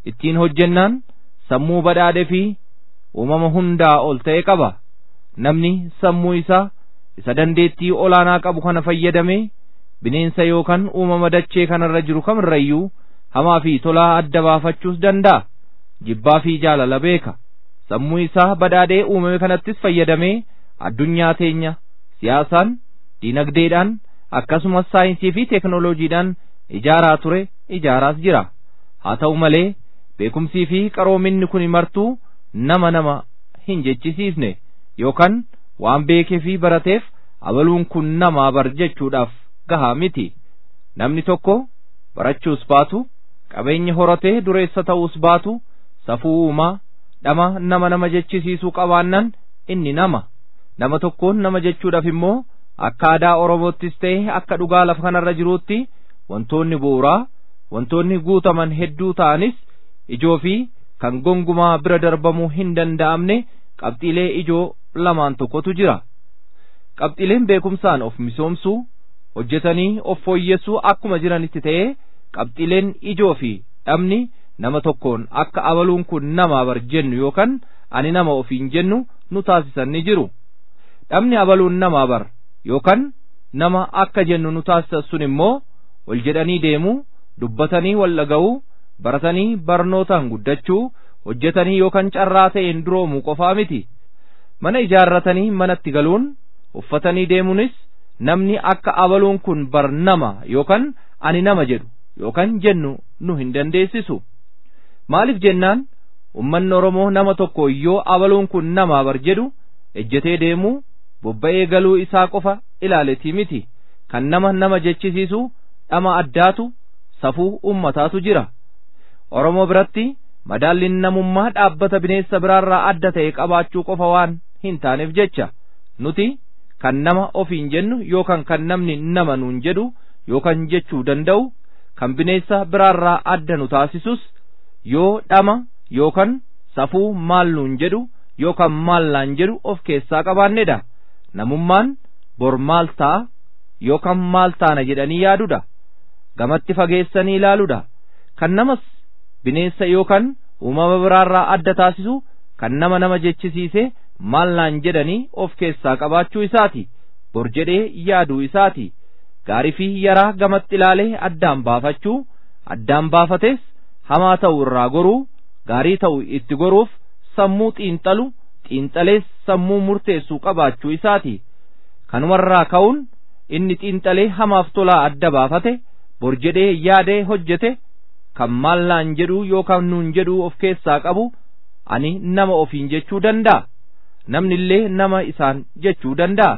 ittiin hojjennaan sammuu badhaadhe fi uumama hundaa ol ta'e qaba namni sammuu isaa isa dandeettii olaanaa qabu kana fayyadamee bineensa yookaan uumama dachee kanarra jiru kamirrayyuu hamaa fi tolaa adda baafachuus danda'a jibbaa fi jaalala beeka sammuu isaa badhaadhee uumame kanattis fayyadamee addunyaa teenya siyaasaan diinagdeedhaan akkasumas saayinsii fi teeknooloojiidhaan ijaaraa ture ijaaraas jira haa ta'u malee beekumsii fi qaroominni kun martuu nama nama hin jechisiisne yookaan waan beekee fi barateef abaluun kun namaa bar jechuudhaaf gahaa miti namni tokko barachuus baatu qabeenya horatee dureessa ta'uus baatu safuu uumaa dhama nama nama jechisiisuu qabaannan inni nama nama tokkoon nama jechuudhaaf immoo akka aadaa oromoottis ta'e akka dhugaa lafa kanarra jiruutti wantoonni bu'uuraa wantoonni guutaman hedduu ta'anis ijoo fi kan gongumaa bira darbamuu hin danda'amne qabxiilee ijoo lamaan tokkotu jira qabxiileen beekumsaan of misoomsuu hojjetanii of fooyyessuu akkuma jiranitti ta'ee qabxiileen ijoo fi dhabni nama tokkoon akka abaluun kun namaa bar jennu yookaan ani nama ofiin jennu nu taasisan ni jiru dhabni abaluun namaa bar yookaan nama akka jennu nu taasisan sun immoo wal jedhanii deemuu dubbatanii wal dhaga'uu baratanii barnootaan guddachuu hojjetanii yookaan carraa ta'een duroomuu qofaa miti mana ijaarratanii manatti galuun uffatanii deemuunis namni akka abaluun kun bar nama yookaan ani nama jedhu yookaan jennu nu hin dandeessisu maaliif jennaan ummanni oromoo nama tokko yoo abaluun kun namaa bar jedhu ejjetee deemuu bobba'ee galuu isaa qofa ilaaletii miti kan nama nama jechisiisu dhama addaatu safuu ummataatu jira oromoo biratti madaalliin namummaa dhaabbata bineensa biraarraa adda ta'e qabaachuu qofa waan hin taaneef jecha nuti kan nama ofiin jennu yookaan kan namni nama nuun jedhu yookaan jechuu danda'u kan bineensa biraarraa adda nu taasisus yoo dhama yookaan safuu maal nuun jedhu yookaan maal naan jedhu of keessaa qabaannedha namummaan bor maal ta'a yookaan maal taana jedhanii yaadudha gamatti fageessanii ilaaluudha kan namas bineensa yookaan uumama biraarraa adda taasisu kan nama nama jechisiise maal naan jedhanii of keessaa qabaachuu isaati bor jedhee yaaduu isaati gaarii fi yaraa gamatti ilaalee addaan baafachuu addaan baafates hamaa ta'u irraa goruu gaarii ta'u itti goruuf sammuu xiinxalu xiinxalees sammuu murteessuu qabaachuu isaati kanumarraa ka'uun inni xiinxalee hamaaf tolaa adda baafate bor jedhee yaadee hojjete kan maal naan jedhu yookaan nuun jedhu of keessaa qabu ani nama ofiin jechuu danda'a namni illee nama isaan jechuu danda'a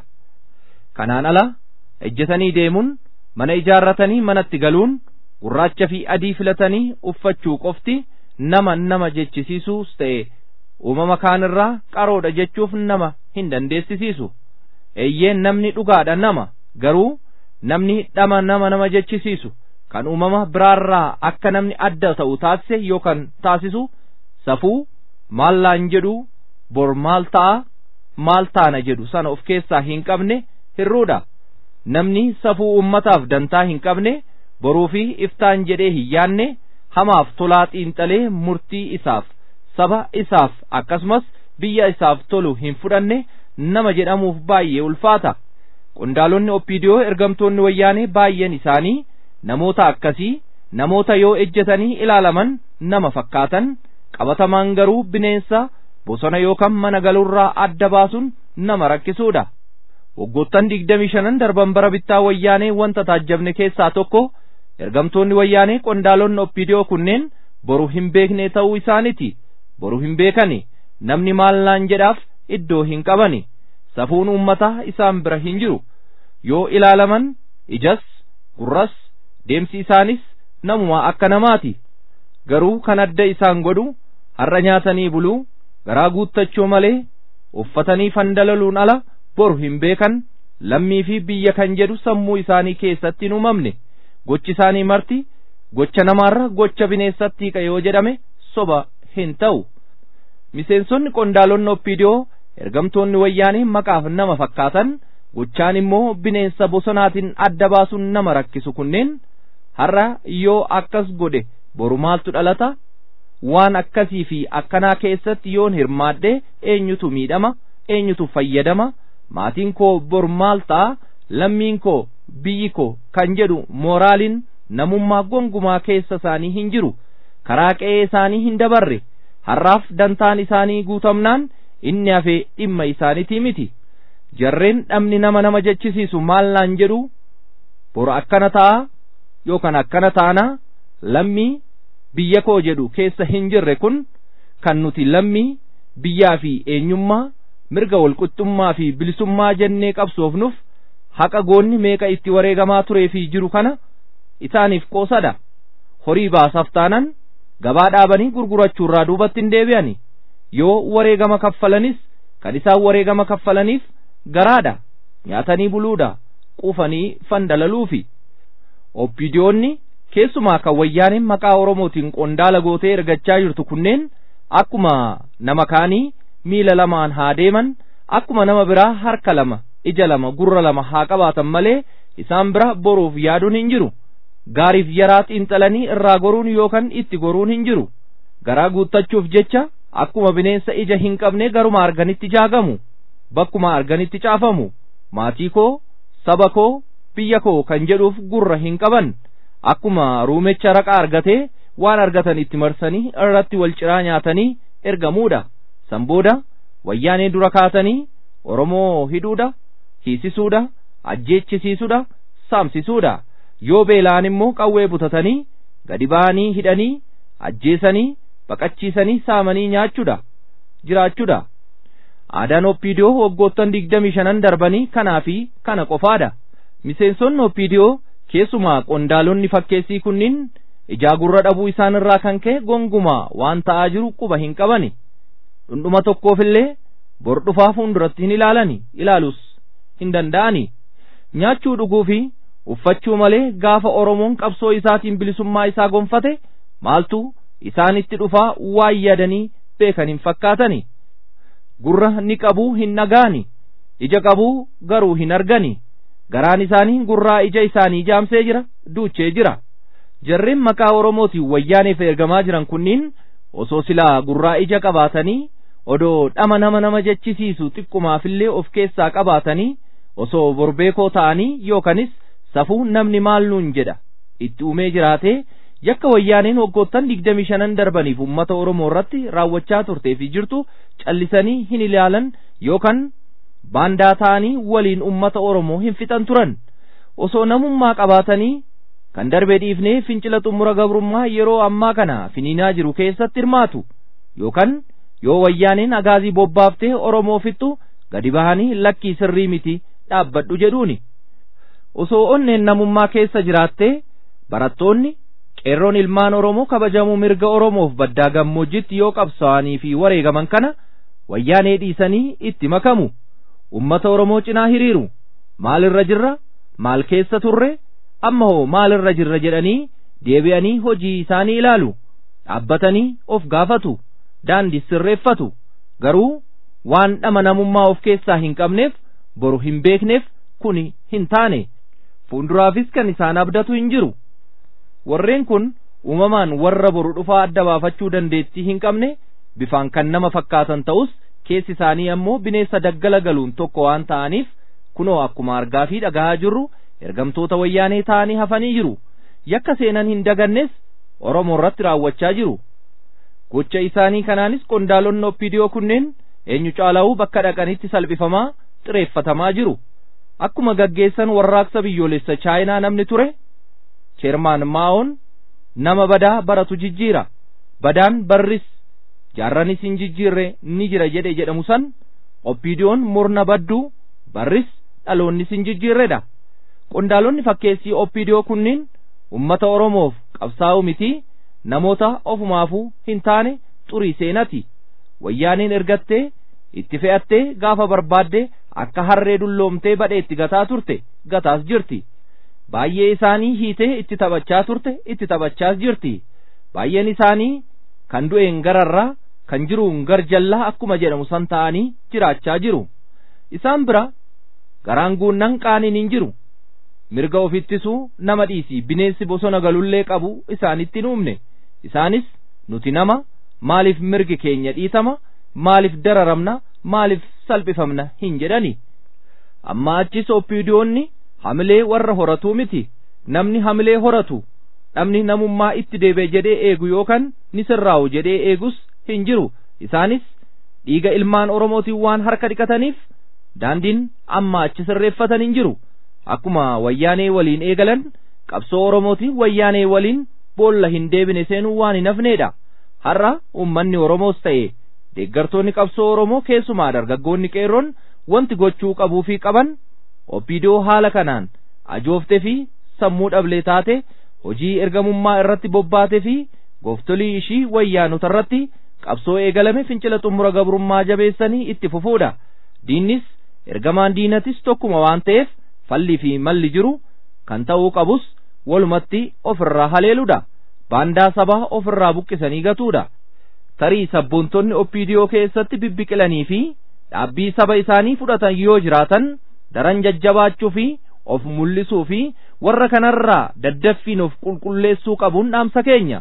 kanaan ala ejjetanii deemuun mana ijaarratanii manatti galuun gurraacha fi adii filatanii uffachuu qofti nama nama jechisiisuus ta'e uumama kaanirraa qaroodha jechuuf nama hin dandeessisiisu eeyyeen namni dhugaadha nama garuu namni dhama nama nama jechisiisu kan uumama biraarraa akka namni adda ta'u taasise yookaan taasisu safuu maal naan jedhu bor maal ta'a maal taana jedhu sana of keessaa hin qabne hirruudha namni safuu ummataaf dantaa hin qabne boruu fi iftaan jedhee hin yaanne hamaaf tolaa xiinxalee murtii isaaf saba isaaf akkasumas biyya isaaf tolu hin fudhanne nama jedhamuuf baay'ee ulfaata qondaalonni oppiidiyoo ergamtoonni wayyaanee baay'een isaanii namoota akkasii namoota yoo ejjetanii ilaalaman nama fakkaatan qabatamaan garuu bineensa bosona yookaan mana galuurraa adda baasuun nama rakkisuudha waggoottan digdamii shanan darban bara bittaa wayyaanee wanta taajjabne keessaa tokko ergamtoonni wayyaanee qondaalonni oppiidiyoo kunneen boru hin beekne ta'uu isaaniti boru hin beekani namni maal naan jedhaaf iddoo hin qabani safuun uummataa isaan bira hin jiru yoo ilaalaman ijas gurras deemsi isaanis namuma akka namaati garuu kan adda isaan godhu har'a nyaatanii buluu garaa guuttachuu malee uffatanii fandalaluun ala boru hin beekan lammii fi biyya kan jedhu sammuu isaanii keessatti hin uumamne gochi isaanii marti gocha namaarra gocha bineensatti hiqa yoo jedhame soba hin ta'u miseensonni qondaalonni oppiidiyoo ergamtoonni wayyaanii maqaaf nama fakkaatan gochaan immoo bineensa bosonaatiin adda baasuun nama rakkisu kunneen har'a yoo akkas godhe boru maaltu dhalata waan akkasii fi akkanaa keessatti yoon hirmaadhe eenyutu miidhama eenyutu fayyadama maatiin koo bor maal ta'a lammiin koo biyyi koo kan jedhu mooraaliin namummaa gongumaa keessa isaanii hin jiru karaa qe'ee isaanii hin dabarre har'aaf dantaan isaanii guutamnaan inni hafee dhimma isaaniitii miti jarreen dhabni nama nama jechisiisu maal naan jedhu bor akkana ta'a yookaan akkana taana lammii biyya koo jedhu keessa hin jirre kun kan nuti lammii biyyaa fi eenyummaa mirga walqixxummaa fi bilisummaa jennee qabsoofnuuf haqa goonni meeqa itti wareegamaa turee fi jiru kana isaaniif qoosadha horii baasaaf taanan gabaa dhaabanii gurgurachuurraa duubatti hin deebi'ani yoo wareegama kaffalanis kan isaan wareegama kaffalaniif garaadha nyaatanii buluudha quufanii fandalaluufi oppiidiyoonni keessumaa kan wayyaaniin maqaa oromootiin qondaala gootee ergachaa jirtu kunneen akkuma nama kaanii miila lamaan haa deeman akkuma nama biraa harka lama ija lama gurra lama haa qabaatan malee isaan bira boruuf yaaduun hin jiru gaariif yaraa xiinxalanii irraa goruun yookaan itti goruun hin jiru garaa guuttachuuf jecha akkuma bineensa ija hin qabne garuma arganitti jaagamu bakkuma arganitti caafamu maatii koo saba koo biyya koo kan jedhuuf gurra hin qaban akkuma ruumecha raqa argatee waan argatan itti marsanii irratti wal ciraa nyaatanii ergamuudha san booda wayyaanee dura kaatanii oromoo hidhuudha hiisisuudha ajjeechisiisuudha saamsisuudha yoo beelaan immoo qawwee butatanii gadi ba'anii hidhanii ajjeesanii baqachiisanii saamanii nyaachuudha jiraachuudha aadaan oppiidiyoo waggoottan digdamii shanan darbanii kanaa fi kana qofaadha miseensonni oppiidiyoo keessumaa qondaalonni fakkeessii kunniin ijaa gurra dhabuu isaan irraa kan ka'e gongumaa waan ta'aa jiru quba hin qabani dhundhuma tokkoofillee bor dhufaa fuulduratti hin ilaalani ilaalus hin danda'ani nyaachuu dhuguu fi uffachuu malee gaafa oromoon qabsoo isaatiin bilisummaa isaa gonfate maaltu isaanitti dhufaa waan yaadanii beekan hin fakkaatani gurra ni qabuu hin dhagaani ija qabuu garuu hin argani garaan isaanii gurraa ija isaanii jaamsee jira duuchee jira jarreen maqaa oromootiin wayyaaneef ergamaa jiran kunniin osoo silaa gurraa ija qabaatanii odoo dhama nama nama jechisiisu xiqqumaafillee of keessaa qabaatanii osoo borbeekoo ta'anii yookanis safuu namni maal nuun jedha itti uumee jiraatee yakka wayyaaneen waggoottan digdamii shanan darbaniif ummata oromoo irratti raawwachaa turtee fi jirtu callisanii hin ilaalan yookaan baandaa ta'anii waliin ummata oromoo hin fixan turan osoo namummaa qabaatanii kan darbee dhiifnee fincila xumura gabrummaa yeroo ammaa kana finiinaa jiru keessatti hirmaatu yookaan yoo wayyaaneen agaazii bobbaaftee oromoo fixxu gadi bahanii lakkii sirrii miti dhaabbadhu jedhuuni osoo onneen namummaa keessa jiraattee barattoonni qeerroon ilmaan oromoo kabajamuu mirga oromoof baddaa gammoojjitti yoo qabsaa'anii fi wareegaman kana wayyaanee dhiisanii itti makamu ummata oromoo cinaa hiriiru maalirra jirra maal keessa turre amma hoo maalirra jirra jedhanii deebi'anii hojii isaanii ilaalu dhaabbatanii of gaafatu daandii sirreeffatu garuu waan dhama namummaa of keessaa hin qabneef boru hin beekneef kuni hin taane fuulduraafis kan isaan abdatu hin jiru warreen kun uumamaan warra boru dhufaa adda baafachuu dandeettii hin qabne bifaan kan nama fakkaatan ta'us keessi isaanii ammoo bineensa daggala galuun tokko waan ta'aniif kunoo akkuma argaa fi dhagahaa jirru ergamtoota wayyaanee ta'anii hafanii jiru yakka seenan hin dagannes oromoo irratti raawwachaa jiru gocha isaanii kanaanis qondaalonni oppiidiyoo kunneen eenyu caalaa'uu bakka dhaqanitti salphifamaa xireeffatamaa jiru akkuma gaggeessan warraaqsa biyyoolessa chaayinaa namni ture cheermaan maa'oon nama badaa baratu jijjiira badaan barris jaarranis hin jijjiirre ni jira jedhe jedhamu san oppiidiyoon murna badduu barris dhaloonnis hin jijjiirredha qondaalonni fakkeessii oppiidiyoo kunniin ummata oromoof qabsaa'u miti namoota ofumaafuu hin taane xurii seenati wayyaaniin ergattee itti fe'attee gaafa barbaadde akka harree dulloomtee badheetti gataa turte gataas jirti baay'ee isaanii hiitee itti taphachaa turte itti taphachaas jirti baay'een isaanii kan du'een gararraa kan jiruun garjallaa akkuma jedhamu san ta'anii jiraachaa jiru isaan bira garaan guunnan qaaniin hin jiru mirga ofittisuu nama dhiisi bineensi bosona galullee qabu isaanitti hin uumne isaanis nuti nama maaliif mirgi keenya dhiitama maaliif dararamna maaliif salphifamna hin jedhani amma achis oppiidiyoonni hamilee warra horatuu miti namni hamilee horatu namni namummaa itti deebi'e jedhee eegu yookaan ni sirraa'u jedhee eegus hin jiru isaanis dhiiga ilmaan oromootiin waan harka dhiqataniif daandiin amma achi sirreeffatan hin jiru akkuma wayyaanee waliin eegalan qabsoo oromootiin wayyaanee waliin boolla hin deebine seenuu waan hin hafneedha har'a ummanni oromoos ta'e deeggartoonni qabsoo oromoo keessumaa dargaggoonni qeerroon wanti gochuu qabuu fi qaban oppiidiyoo haala kanaan ajooftee fi sammuu dhablee taate hojii ergamummaa irratti bobbaatee fi gooftolii ishii wayyaanota irratti qabsoo eegalame fincila xumura gabrummaa jabeessanii itti fufuudha diinnis ergamaan diinatis tokkuma waan ta'eef fallii fi malli jiru kan ta'uu qabus walumatti ofirraa haleeludha baandaa sabaa ofirraa buqqisanii gatuudha tarii sabboontonni oppiidiyoo keessatti bibbiqilanii fi dhaabbii saba isaanii fudhatan yoo jiraatan daran jajjabaachuu fi of mul'isuu fi warra kanarraa daddaffiin of qulqulleessuu qabuun dhaamsa keenya.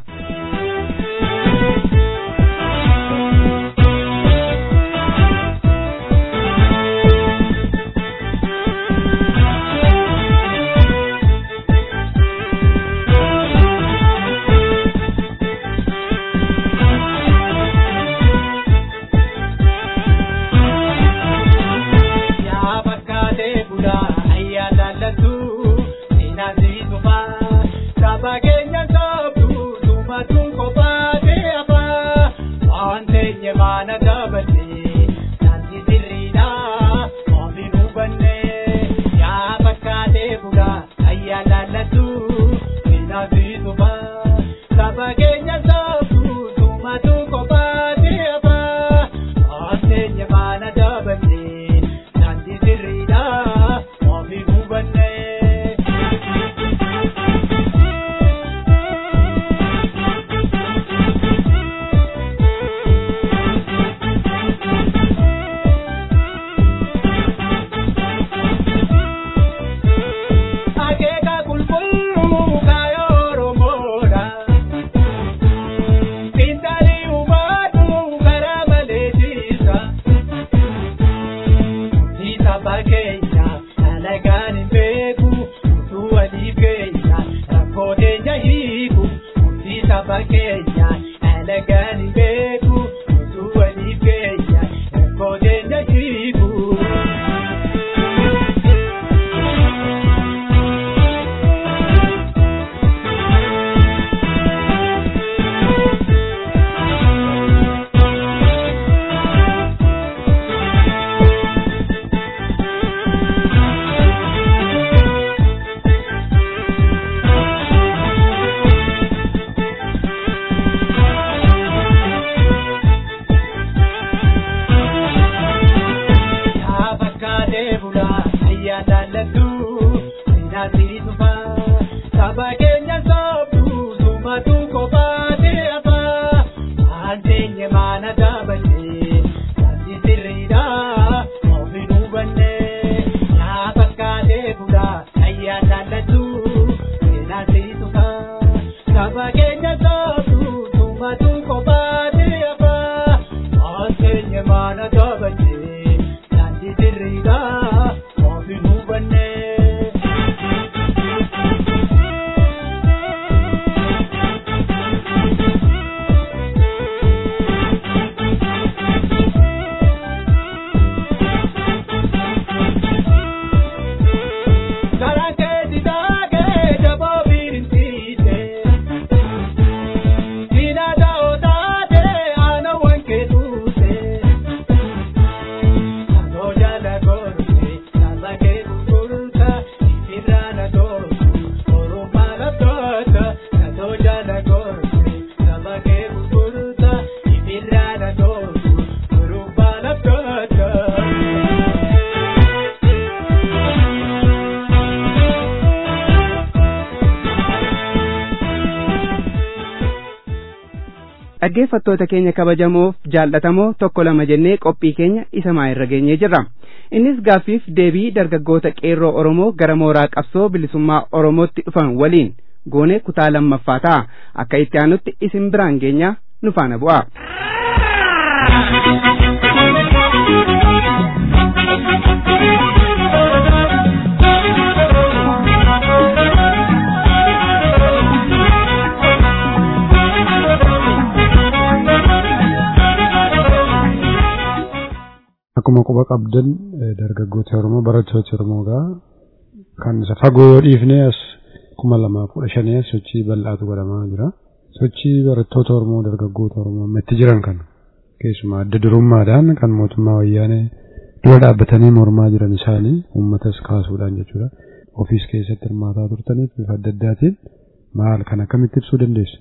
dhaggeeffattoota keenya kabajamoof jaallatamoo tokko lama jennee qophii keenya isa maayirra geenyee jirra innis gaaffiif deebii dargaggoota qeerroo oromoo gara mooraa qabsoo bilisummaa oromootti dhufan waliin goonee kutaa lammaffaa ta'a akka itti aanutti isin biraan geenya nu faana bu'a. Akkuma quba qabdan dargaggoota Oromoo barattoota Oromoo kan isa fagoo yoo dhiifne as kuma lamaa kudha shanii as sochii bal'aatu godhamaa jira. Sochii barattoota Oromoo dargaggoota Oromoo amma itti jiran kana keessumaa adda durummaadhaan kan mootummaa wayyaanee dura dhaabbatanii mormaa jiran isaanii uummatas kaasuudhaan jechuudha. Ofiis keessatti hirmaataa turtaniif bifa adda addaatiin maal kan akkamitti ibsuu dandeessu?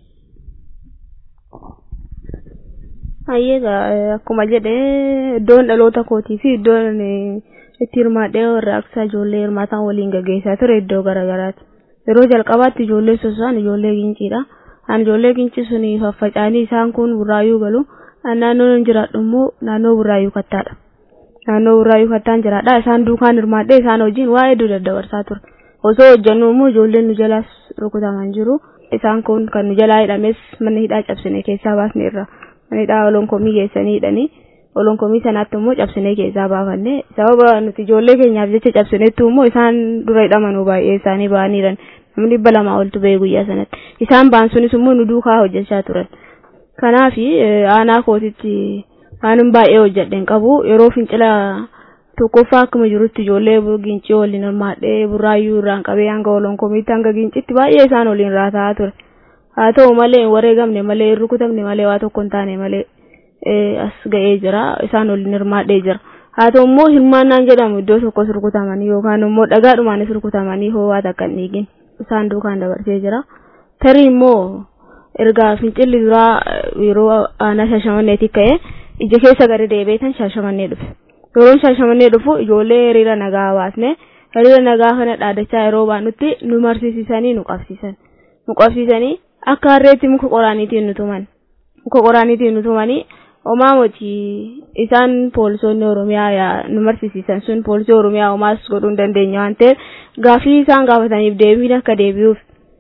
Hayyeegaa akkuma jedhee iddoon dhaloota kootii fi iddoon itti hirmaadhee warraaqsaa ijoollee hirmaataan waliin gaggeessaa ture iddoo garaagaraati. Yeroo jalqabaatti ijoollee sosaan ijoollee ginciidha. An ijoollee ginci suni faffaca'anii isaan kun burraayuu galu. Naannoon hin jiraadhu immoo naannoo burraayuu kattaadha. Naannoo burraayuu kattaan jiraadha. Isaan duukaan hirmaadhee isaan wajjin waa hedduu daddabarsaa ture. Osoo hojjennu immoo ijoolleen nu jalaas rukutaman jiru. Isaan kun kan nu jalaa hidhames mana hidhaa cabsine keessaa baasne irra. Mana hidhaa olonkomii geessanii hidhanii. olonkomii sanaatti immoo cabsinee keessaa baafanne sababa nuti ijoollee keenyaaf jecha cabsineettu immoo isaan dura hidhamanuu baay'ee isaanii ba'aniiran namni dhibba lamaa oltu ba'e guyyaa sanatti isaan ba'an sunis immoo nu duukaa hojjechaa turan kanaaf aanaa kootitti waanin baay'ee hojjedheen qabu yeroo fincila tokkoffaa akkuma jirutti ijoollee gincii waliin hirmaadhee burraayyuu irraan qabee hanga olonkomiitti hanga gincitti baay'ee isaan waliin raataa ture haa ta'u malee hin wareegamne malee hin rukutamne malee waa tokko hin taane malee as ga'ee jira isaan waliin hirmaadhee jira haa ta'u immoo hirmaannaan jedhamu iddoo tokkos rukutamanii yookaan immoo dhagaadhumaanis rukutamanii ho'aa takka hin dhiigin isaan duukaan dabarsee jira tarii immoo erga fincilli duraa yeroo aanaa shaashamanneetii ka'e ija keessa gadi deebiitan shaashamannee dhufe yeroo shaashamannee dhufu ijoollee hiriira nagaa baasne hiriira nagaa kana dhaadachaa yeroo baanutti nu marsiisisanii nu qabsiisan nu qabsiisanii akka harreetti muka qoraaniitiin nu tuman muka qoraaniitiin nu tumanii homaa moti isaan poolisoonni oromiyaa nu marsiisisan sun poolisii oromiyaa homaas godhuu hin dandeenya waan ta'eef gaafii isaan gaafataniif deebiin akka deebi'uuf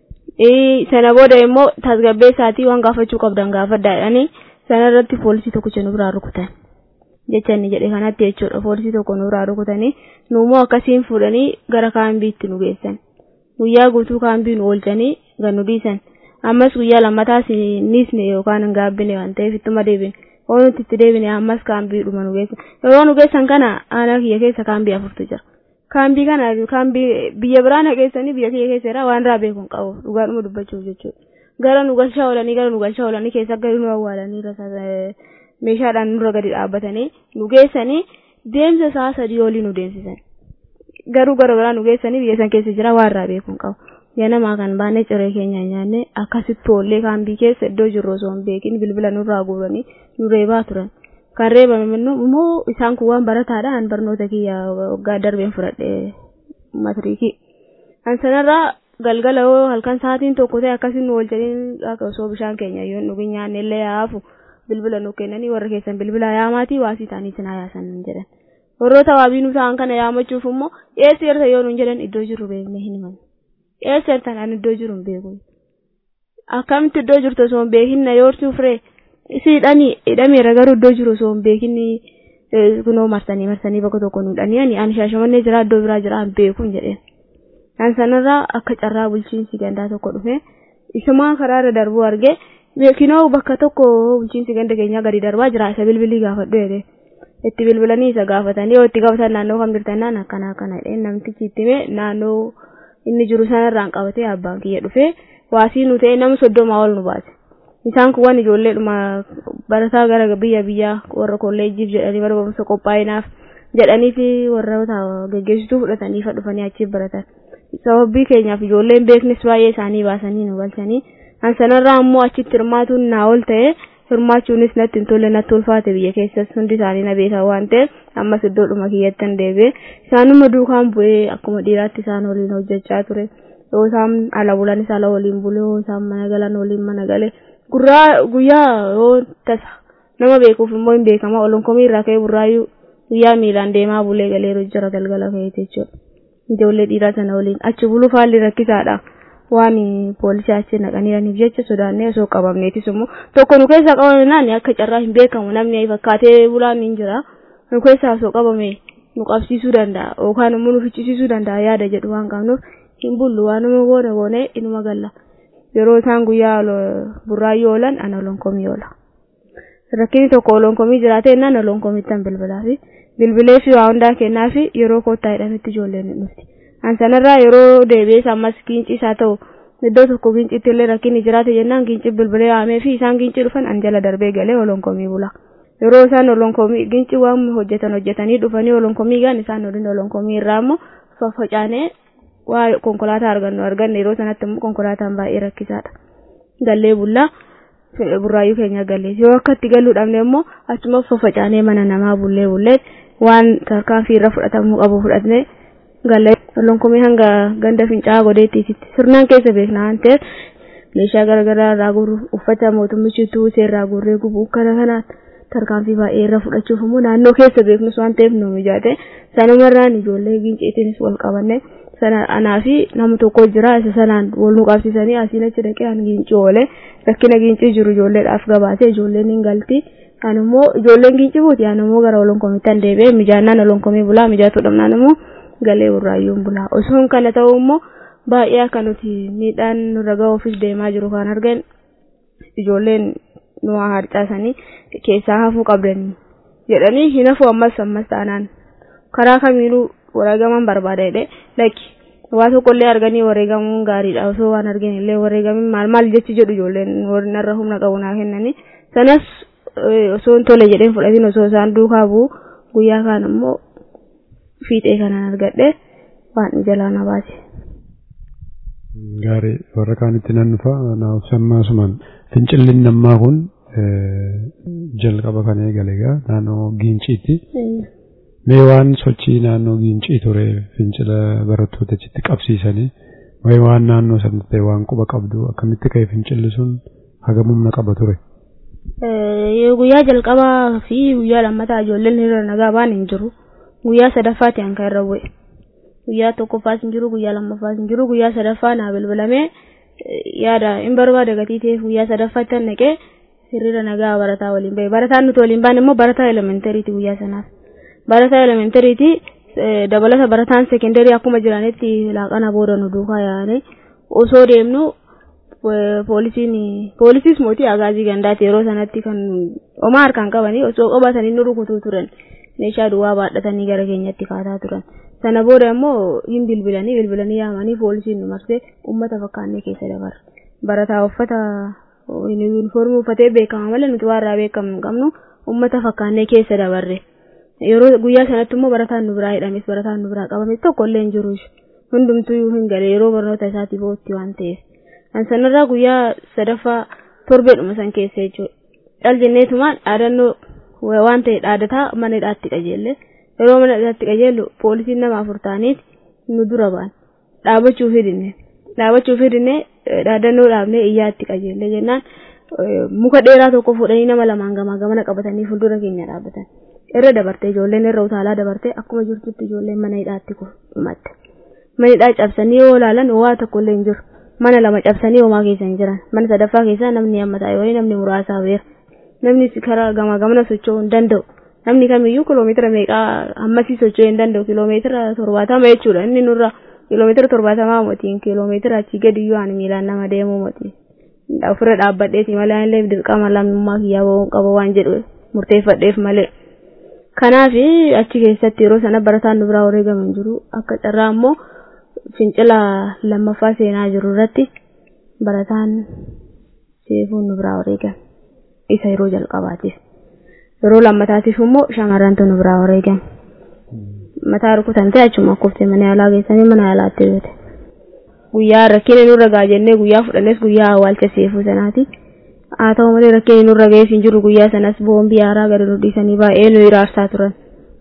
sana booda immoo tasgabbeessaatii waan gaafachuu qabdan gaafadhaa jedhanii sana irratti poolisii tokkicha nu biraa rukutan jecha inni jedhe kanatti jechuudha poolisii tokko nu biraa rukutanii nu immoo akkasiin fuudhanii gara kaambiitti nu geessan guyyaa guutuu kaambii nu oolchanii gan nu dhiisan ammas guyyaa lammataas nisne yookaan hin gaabbine waan ta'eef ittuma deebine yoo nuti itti deebine ammas kaambii dhuma nu geessan yeroo nu geessan kana aanaa kiyya keessa kaambii afurtu jira kaambii kana kaambii biyya biraa naqeessanii biyya kiyya keessa irraa waan irraa beekuun qabu dhugaadhuma dubbachuuf jechuudha gara nu galchaa oolanii gara nu galchaa oolanii keessa gadi nu awwaalanii meeshaadhaan nurra gadi dhaabbatanii nu geessanii deemsa isaa sadii olii nu deemsisan garuu gara biraa nu geessanii biyya san keessa jira waan irraa beekuun qabu. ganamaa kan baanee ciree keenya nyaanne akkasitti oollee kaambii keessa iddoo jirru osoo hin beekin bilbila nurraa guuranii nu reebaa turan kan reebame immoo isaan kun waan barataadhaan barnoota kiyya waggaa darbeen fudhadhe matiriikii kan sanarraa galgala yoo halkan sa'aatiin tokko ta'e akkasiin nu oolchanii osoo bishaan keenya yoo dhugin nyaanne illee yaafu bilbila nu kennanii warra keessan bilbila yaamaatii waasii isaanii sinaa yaasan jedhan warroota waabii nu ta'an kana yaamachuuf immoo eessi erta yoo nuun jedhan iddoo jirru beekne hin himan eessattan an iddoo jiru hin beeku akkamitti iddoo jirtu osoo hin beekin na yoortuu firee si hidhanii hidhameera garuu iddoo jiru osoo hin beekin kunoo marsanii marsanii bakka tokko nu hidhanii ani ani shaashamannee jira iddoo biraa jira hin beeku jedheen kan sanarraa akka carraa bulchiinsi gandaa tokko dhufe isumaa karaarra darbuu arge beekinoo bakka tokko bulchiinsi ganda keenyaa gadi darbaa jira isa bilbilii gaafadhu jedhe itti bilbilanii isa gaafatanii yoo itti gaafatan naannoo kam jirtannaan akkana akkana jedheen namtichi itti hime naannoo inni jiru sanarraan qabatee abbaan kiyya dhufee waasii nu ta'e nama soddomaa ol nu baase isaan kun waan ijoolleedhuma barataa gara biyya biyyaa warra kolleejjiif jedhanii bara barumsa qophaa'inaaf jedhanii fi warroota geggeessituu fudhatanii dhufanii achiif baratan sababii keenyaaf ijoolleen beeknes baay'ee isaanii baasanii nu galchanii kan sanarraa immoo achitti hirmaatuun naa ol ta'e hirmaachuunis natti hin tolle natti ulfaate biyya keessas hundi isaanii na beekan waan ta'eef ammas iddoodhuma kiyyatti hin deebi'e isaanuma duukaan bu'ee akkuma dhiiraatti isaan waliin hojjechaa ture yoo isaan ala bulanis ala waliin bule yoo isaan mana galan waliin mana gale gurraa guyyaa yoo tasa nama beekuuf immoo hin beekama olonkomii irraa ka'ee burraayyuu guyyaa miilaan deemaa bulee galeeru jira galgala ka'eeti jechuudha ijoollee dhiiraa sana waliin achi buluuf haalli rakkisaadha waan poolisii achi naqaniiraniif jecha sodaannee osoo qabamneetis immoo tokko nu keessaa qabamnaan akka carraa hin beekamu namni fakkaatee bulaan hin jira nu keessaa osoo qabame nu qabsiisuu danda'a yookaan immoo nu ficcisiisuu danda'a yaada jedhu waan qabnuuf hin bullu waanuma goone goone inuma galla yeroo isaan guyyaa burraayyoo oolan ana olonkomii oola rakkinni tokko olonkomii jiraate innaan olonkomittan bilbilaa fi bilbilee fi waa hundaa kennaa fi yeroo koottaa jedhanitti ijoolleen hin dhufti. An sanarraa yeroo deebi'ees ammas giinci isaa ta'u iddoo tokko giincitti illee rakkinni jiraate jennaan giinci bilbilee waamee fi isaan giinci dhufan an jala darbee galee olonkomii bula. Yeroo isaan olonkomii giinci waan hojjetan hojjetanii dhufanii olonkomii gaan isaan waliin olonkomii irraa immoo faffacaanee waa konkolaataa argannu arganne yeroo sanatti immoo konkolaataan baay'ee rakkisaadha. Gallee bullaa burraayyuu keenya gallee yoo akka itti galuu dhabne immoo achuma faffacaanee mana namaa bullee bullee waan tarkaanfii irra fudhatamuu qabu fudhatne gallee olonkomii hanga ganda fincaa'aa godheettiisitti sirnaan keessa beekna waan ta'eef meeshaa garaagaraa irraa guurru uffata mootummichi tuusee irraa guurree gubuu kana kanaan tarkaanfii baay'ee irra fudhachuuf immoo naannoo keessa beeknus waan ta'eef nu mijaate sanumarraan ijoollee giinceetiinis wal qabanne sana anaa fi nama tokko jira isa sanaan wal nu qabsiisanii asiin achi dhaqee an giincii oole rakkina giincii jiru ijoolleedhaaf gabaasee ijoolleen hin galti an immoo ijoolleen giincii buuti an immoo gara olonkomiittan deebi'ee mijaannaan olonkomii bulaa mijaatu dhabnaan immoo galee burraayyuun bulaa osoon kana ta'uu immoo baay'ee akka nuti miidhaan nurra ga'uufis deemaa jiru kan argan ijoolleen nu harcaasanii keessaa hafuu qabdanii jedhanii hin hafu ammas ammas taanaan karaa kamiinuu wareegaman barbaada jedhee lakki waa tokkollee arganii wareegamuun gaariidha osoo waan argin illee wareegamin maal maal jechi jedhu ijoolleen warra humna qabu naa kennanii sanas osoo hin tole jedheen fudhatiin osoo isaan duukaa bu'u guyyaa kaan immoo fiixee kanaan argadhe waan jalaa na baase. Gaarii warra kaanitti nan dhufa naaf sammaasumaan fincilli nammaa kun jalqaba kan eegale egaa naannoo giinciitti. Mee waan sochii naannoo giincii ture fincila barattoota achitti qabsiisanii wayi waan naannoo sanatti ta'e waan quba qabdu akkamitti ka'e fincilli sun hagam humna qaba ture. Guyyaa jalqabaa fi guyyaa lammataa ijoolleen hiriira nagaa baan hin jiru. Guyyaa sadaffaati hanka irra bu'e. Guyyaa tokkoffaas hin jiru guyyaa lammaffaas hin jiru guyyaa sadaffaa naa bilbilamee yaada hin barbaade gatii ta'eef guyyaa sadaffaatti naqee hiriira nagaa barataa waliin bahe. Barataan nuti waliin baane immoo barataa elementariiti guyyaa sanaaf. barataa elementariiti dabalata barataan sekendarii akkuma jiranitti laaqana booda nu duukaa yaa'anii osoo deemnu poolisiin poolisiis mootii agaazii gandaati yeroo sanatti kan homaa harkaan qabanii osoo qabatanii nu rukutuu turan meeshaa duwwaa baadhatanii gara keenyatti kaataa turan sana booda immoo hin bilbilanii bilbilanii yaamanii poolisiin nu marsee ummata fakkaannee keessa dabarre barataa uffata yuunifoormii uffatee beekama malee nuti waan irraa beekamu hin qabnu ummata fakkaannee keessa dabarre. yeroo guyyaa sanatti immoo barataan nu biraa hidhames barataan nu biraa qabames tokko illee hin jiru hundumtuu hin gale yeroo barnoota isaatii bootti waan ta'eef kan sanarraa guyyaa sadaffaa torbeedhuma san keessa jechuudha cal jenneetumaan dhaadannoo waan ta'e dhaadataa mana hidhaatti qajeelle yeroo mana hidhaatti qajeellu poolisiin nama afur ta'aniit nu dura ba'an dhaabachuu fidinne dhaabachuu fidinne dhaadannoo dhaabnee iyyaatti qajeelle jennaan muka dheeraa tokko fuudhanii nama lamaan gamaa gamana qabatanii fuuldura keenya dhaabbatan. irra dabarte ijoolleen irra utaalaa dabarte akkuma jirtutti ijoolleen mana hidhaatti kumatte mana hidhaa cabsanii yoo ilaalan waa tokko illee hin jiru mana lama cabsanii homaa keessa hin jiran mana sadaffaa keessa namni amma ta'e wayii namni muraasaa beera namni karaa gamaa gamana socho'uu hin danda'u namni kamiyyuu kiloomeetira meeqaa ammasii socho'uu hin danda'u kiloomeetira torbaatama jechuudha inni nurra kiloomeetira torbaatamaa motiin kiloomeetira achii gadi iyyuu ani miilaan nama deemuu motii ofirra dhaabbadheeti malee illee dirqama lammummaa kiyyaa ba'uun qaba waan jedhu murteeffadheef malee. kanaaf achi keessatti yeroo sana barataan nu biraa wareegaman jiru akka carraa immoo fincila lammaffaa seenaa jiru irratti barataan seefuun nu biraa wareegame isa yeroo jalqabaatiif yeroo lammataatiif immoo shamarrantu nu biraa wareegame mataa rukutamtee achuma kuftee mana yaalaa geessanii mana yaalaatti beete guyyaa rakkina nurra gaa jennee guyyaa fudhannes guyyaa awwaalcha seefuu sanaati. haa ta'u malee rakkinni nurra ga'eef hin jiru guyyaa sanas boombii haaraa gadi nu dhiisanii baay'ee nu hiraarsaa turan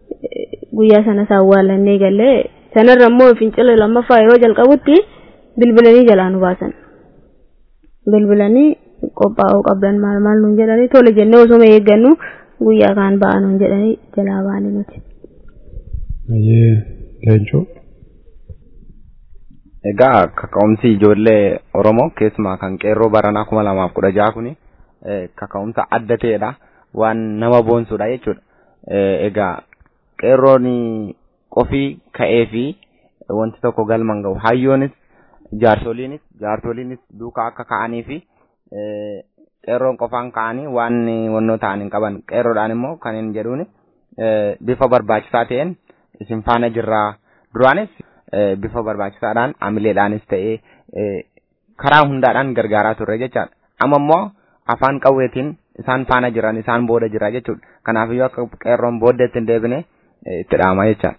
guyyaa sanas awwaallannee gallee sanarra immoo fincila lammaffaa yeroo jalqabutti bilbilanii jalaa nu baasan bilbilanii qophaa'uu qabdan maal maal nuun jedhanii tole jennee osuma eeggannu guyyaa kaan ba'a nuun jedhanii jalaa baane nuti. Ayyee leencoo. Egaa kaka'umsi ijoollee Oromoo keessumaa kan qeerroo baranaa kuma lamaaf kudha jaha kuni kaka'umsa adda ta'edha. Waan nama boonsudha jechuudha. Egaa qeerroon qofii ka'ee fi wanti tokko galman gahu hayyoonis jaarsoliinis jaarsoliinis duukaa akka ka'anii fi qeerroon qofaan ka'anii waan wannoo ta'an hin qaban qeerroodhaan immoo kan hin jedhuun bifa barbaachisaa ta'een isin faana jirraa duraanis bifa barbaachisaadhaan amileedhaanis ta'ee karaa hundaadhaan gargaaraa turre jechaadha. Amma immoo afaan qawweetiin isaan faana jiran isaan booda jira jechuudha. Kanaafiyyuu akka qeerroon booddeetti hin deebine itti dhaama jechaadha.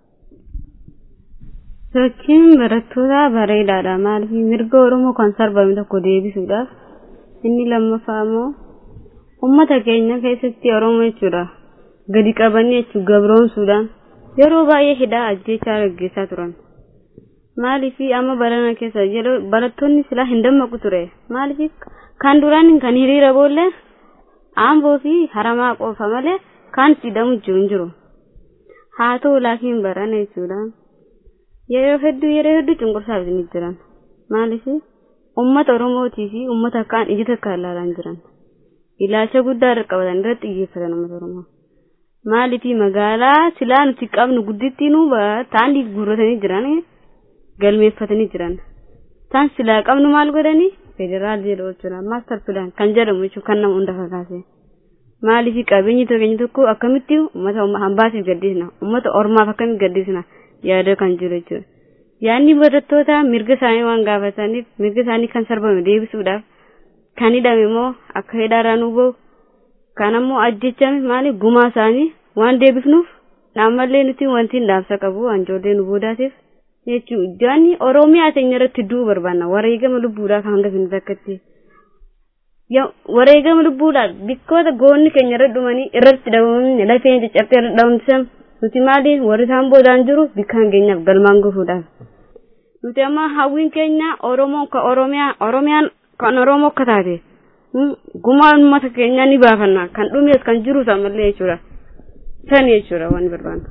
Sochiin barattoota bareedaadha. Maaliif mirga Oromoo kan sarbame tokko deebisuudhaaf inni lammaffaa immoo uummata keenya keessatti Oromoo jechuudha. Gadi qabanii jechuun gabroomsuudhaan yeroo baay'ee hidhaa ajjechaa gaggeessaa turan. Maaliif amma barana keessa yeroo barattoonni silaa hin dammaqu ture. Maaliif kan duraan kan hiriira boolle aamboo fi haramaa qofa malee kan hidhamu jiru hin jiru. Haa ta'u laakiin barana jechuudha. Yeroo hedduu yeroo hedduu cunqursaaf ni jiran. Maaliif uummata Oromootii fi uummata kaan ija takka ilaalan jiran. Ilaalcha guddaa irra qabatan irratti xiyyeeffatan uummata Oromoo. Maaliif magaalaa silaa nuti qabnu guddittii nu taa'anii guurratanii jiran galmeeffatanii jiran. Isaan silaa qabnu maal godhanii federaal jedhu jechuudha maastar pilaan kan jedhamu jechuudha kan nama hunda kakaase. Maaliif qabeenyi tokko tokko akkamitti uummata hambaasiif gaddisna uummata ormaaf akkamitti gaddisna yaada kan jiru jechuudha. Yaadni barattoota mirga isaanii waan gaafataniif mirga isaanii kan sarbame deebisuudhaaf kan hidhame immoo akka hidhaarraa nu bahu kan ammoo ajjechame maali gumaa isaanii waan deebifnuuf naammallee nuti wanti dhaabsa qabu anjoollee nu boodaatiif jechuun jaanni oromiyaa teenya irratti du'uu barbaanna wareegama lubbuudhaaf hanga sinni takkatti wareegama lubbuudhaaf bikkoota goonni keenya irra dhumanii irratti dhabamanii lafeen caccabtee irra dhabamsisan nuti maali warri isaan boodaan jiru bikkaan keenyaaf galmaan gufuudhaaf nuti amma hawwiin keenya oromoo ka oromiyaa oromiyaan kan oromoo akka taate gumaa uummata keenyaa ni baafanna kan dhumees kan jiru ammallee jechuudha san jechuudha waan barbaannu.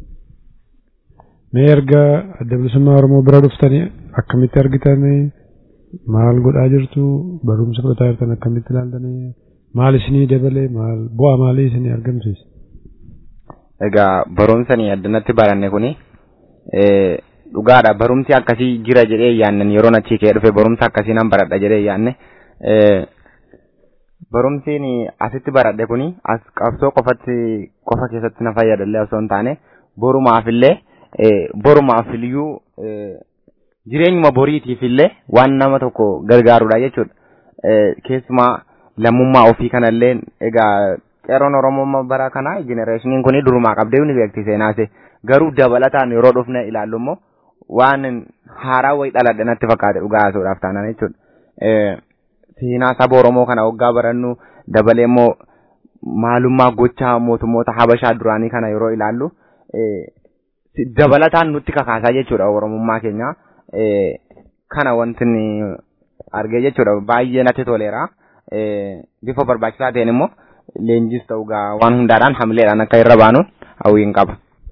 Mee erga adda bilisummaa Oromoo bira dhuftanii akkamitti argitanii maal godhaa jirtu barumsa fudhataa jirtan akkamitti ilaaltanii maal isinii dabalee maal bu'aa maalii isinii argamsiisa? Egaa barumsanii addanatti baranne kuni dhugaadha barumsi akkasii jira jedhee yaannan yeroo achii kee dhufe barumsa akkasii nan baradha jedhee yaanne barumsiin asitti baradhe kuni as qabsoo qofatti qofa keessatti na fayyadallee osoo hin taane borumaafillee borumaaf iyyuu jireenyuma boriitiif illee waan nama tokko gargaarudha jechuudha. Keessumaa lammummaa ofii kanallee egaa qeerroon Oromoo bara kana jenereeshiniin kun durumaa qabdee ni beekti seenaase garuu dabalataan yeroo dhufne ilaallu immoo waan haaraa wayi dhaladhe natti fakkaate dhugaa haasa'uudhaaf taanaan jechuudha. Seenaa saba Oromoo kana waggaa barannu dabalee immoo maalummaa gochaa mootummoota Habashaa duraanii kana yeroo ilaallu dabalataan nutti kakaasaa jechuudha Oromummaa keenya. Kana wanti argee jechuudha baay'ee natti toleera. Bifa barbaachisaa ta'een immoo leenjis ta'u waan hundaadhaan hamileedhaan akka irra baanuun hawwiin qaba.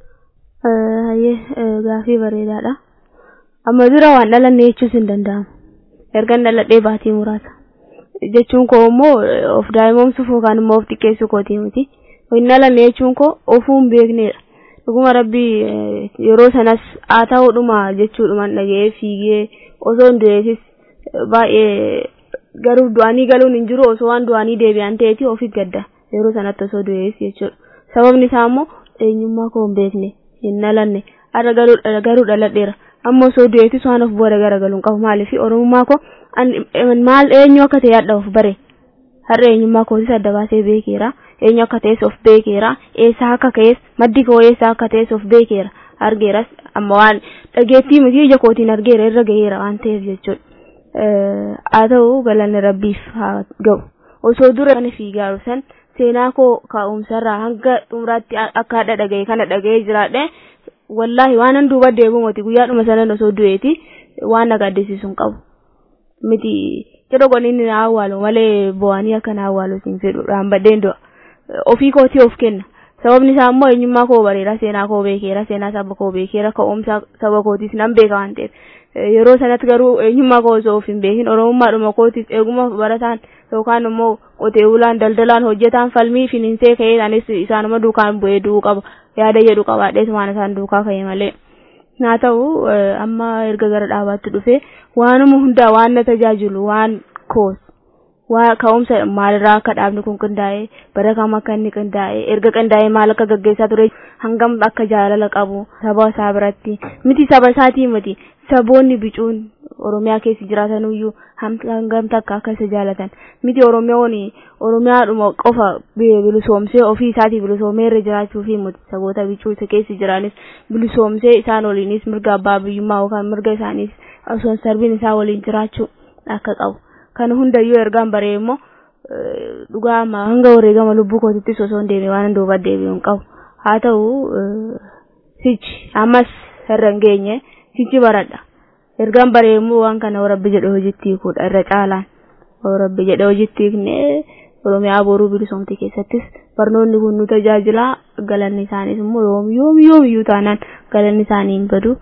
Hayyee gaafii bareedaadha. Amma dura waan dhalanne jechuus hin danda'amu. Ergan dhaladhee baatii muraasa. Jechuun koo immoo of daa'imomsuuf yookaan immoo of xiqqeessuu kooti miti. Hin dhalanne jechuun koo ofuu hin beeknedha. Dhuguma rabbii yeroo sanas haa ta'uudhuma jechuudhumaan dhaga'ee fiigee osoo hin du'eesis baay'ee garuu du'anii galuun hin jiru osoo waan du'anii deebi'an ta'eeti ofiif gadda yeroo sanatti osoo du'ees jechuudha. Sababni isaa immoo eenyummaa koo hin beekne hin dhalanne har'a garuu dhaladheera amma osoo du'eetis waan of booda garagaluun qabu maaliif oromummaa koo maal eenyu akka ta'e hadha of bare har'a eenyummaa kootis adda baasee beekeera eenyu akka ta'es of beekeera eessaa akka ka'es maddi koo eessaa akka ta'es of beekeera argeeras amma waan dhageettii miti ija kootiin argeera irra gaheera waan ta'eef jechuudha. haa ta'u galanni rabbiif haa ga'u osoo dura kana fiigaaru san seenaa koo kaa'umsarraa hanga xumuraatti akka hadha dhagaye kana dhaga'ee jiraadhe wallaahi waan an duuba deebi'u miti guyyaadhuma sanan osoo du'eeti waan na gaddisiisu hin qabu miti jedho qoniin na awwaalu malee bo'anii akka na awwaalu siin fedhu dhaambadheen du'a ofii kootii of kenna sababni isaa immoo eenyummaa koo bareera seenaa koo beekeera seenaa saba koo beekeera ka'umsa saba kootiis nan beeka waan ta'eef yeroo sanatti garuu eenyummaa koo osoo of hin beekin oromummaadhuma kootiis eeguma barataan yookaan immoo qotee bulaan daldalaan hojjetaan falmii finiinsee ka'ee anis isaanuma duukaan bu'ee du'uu qaba yaada jedhu qabaadhees waan isaan duukaa ka'e malee. haa ta'u amma erga gara dhaabaatti dhufe waanuma hundaa waan na tajaajilu waan koos waa ka'umsa maalirraa akka dhaabni kun qindaa'e bara kam akka inni qindaa'e erga qindaa'e maal akka gaggeessaa ture hangam akka jaalala qabu saba isaa biratti miti saba isaatii miti saboonni bicuun oromiyaa keessa jiraatanuyyuu hangam takka akka isa jaalatan miti oromiyoon oromiyaadhuma qofa bilisoomsee ofii isaatii bilisoomee irra jiraachuu fi miti saboota bicuu isa keessa jiranis bilisoomsee isaan waliinis mirga abbaa biyyummaa yookaan mirga isaaniis osoo hin sarbiin isaa waliin jiraachuu akka qabu. kan hundayyuu ergaan baree immoo dhugaa hanga wareegama lubbuu kootittis osoo hin deemne waan duuba deebi'u hin qabu haa ta'u sichi ammas irra hin geenye sichi baradha ergaan baree immoo waan kana rabbi jedhe hojiitti hiikuudha irra caalaan rabbi jedhe hojiitti hiikne oromiyaa boruu bilisoomte keessattis barnoonni kun nu tajaajilaa galanni isaaniis immoo yoom yoom yoomiyyuu taanaan galanni isaanii hin badu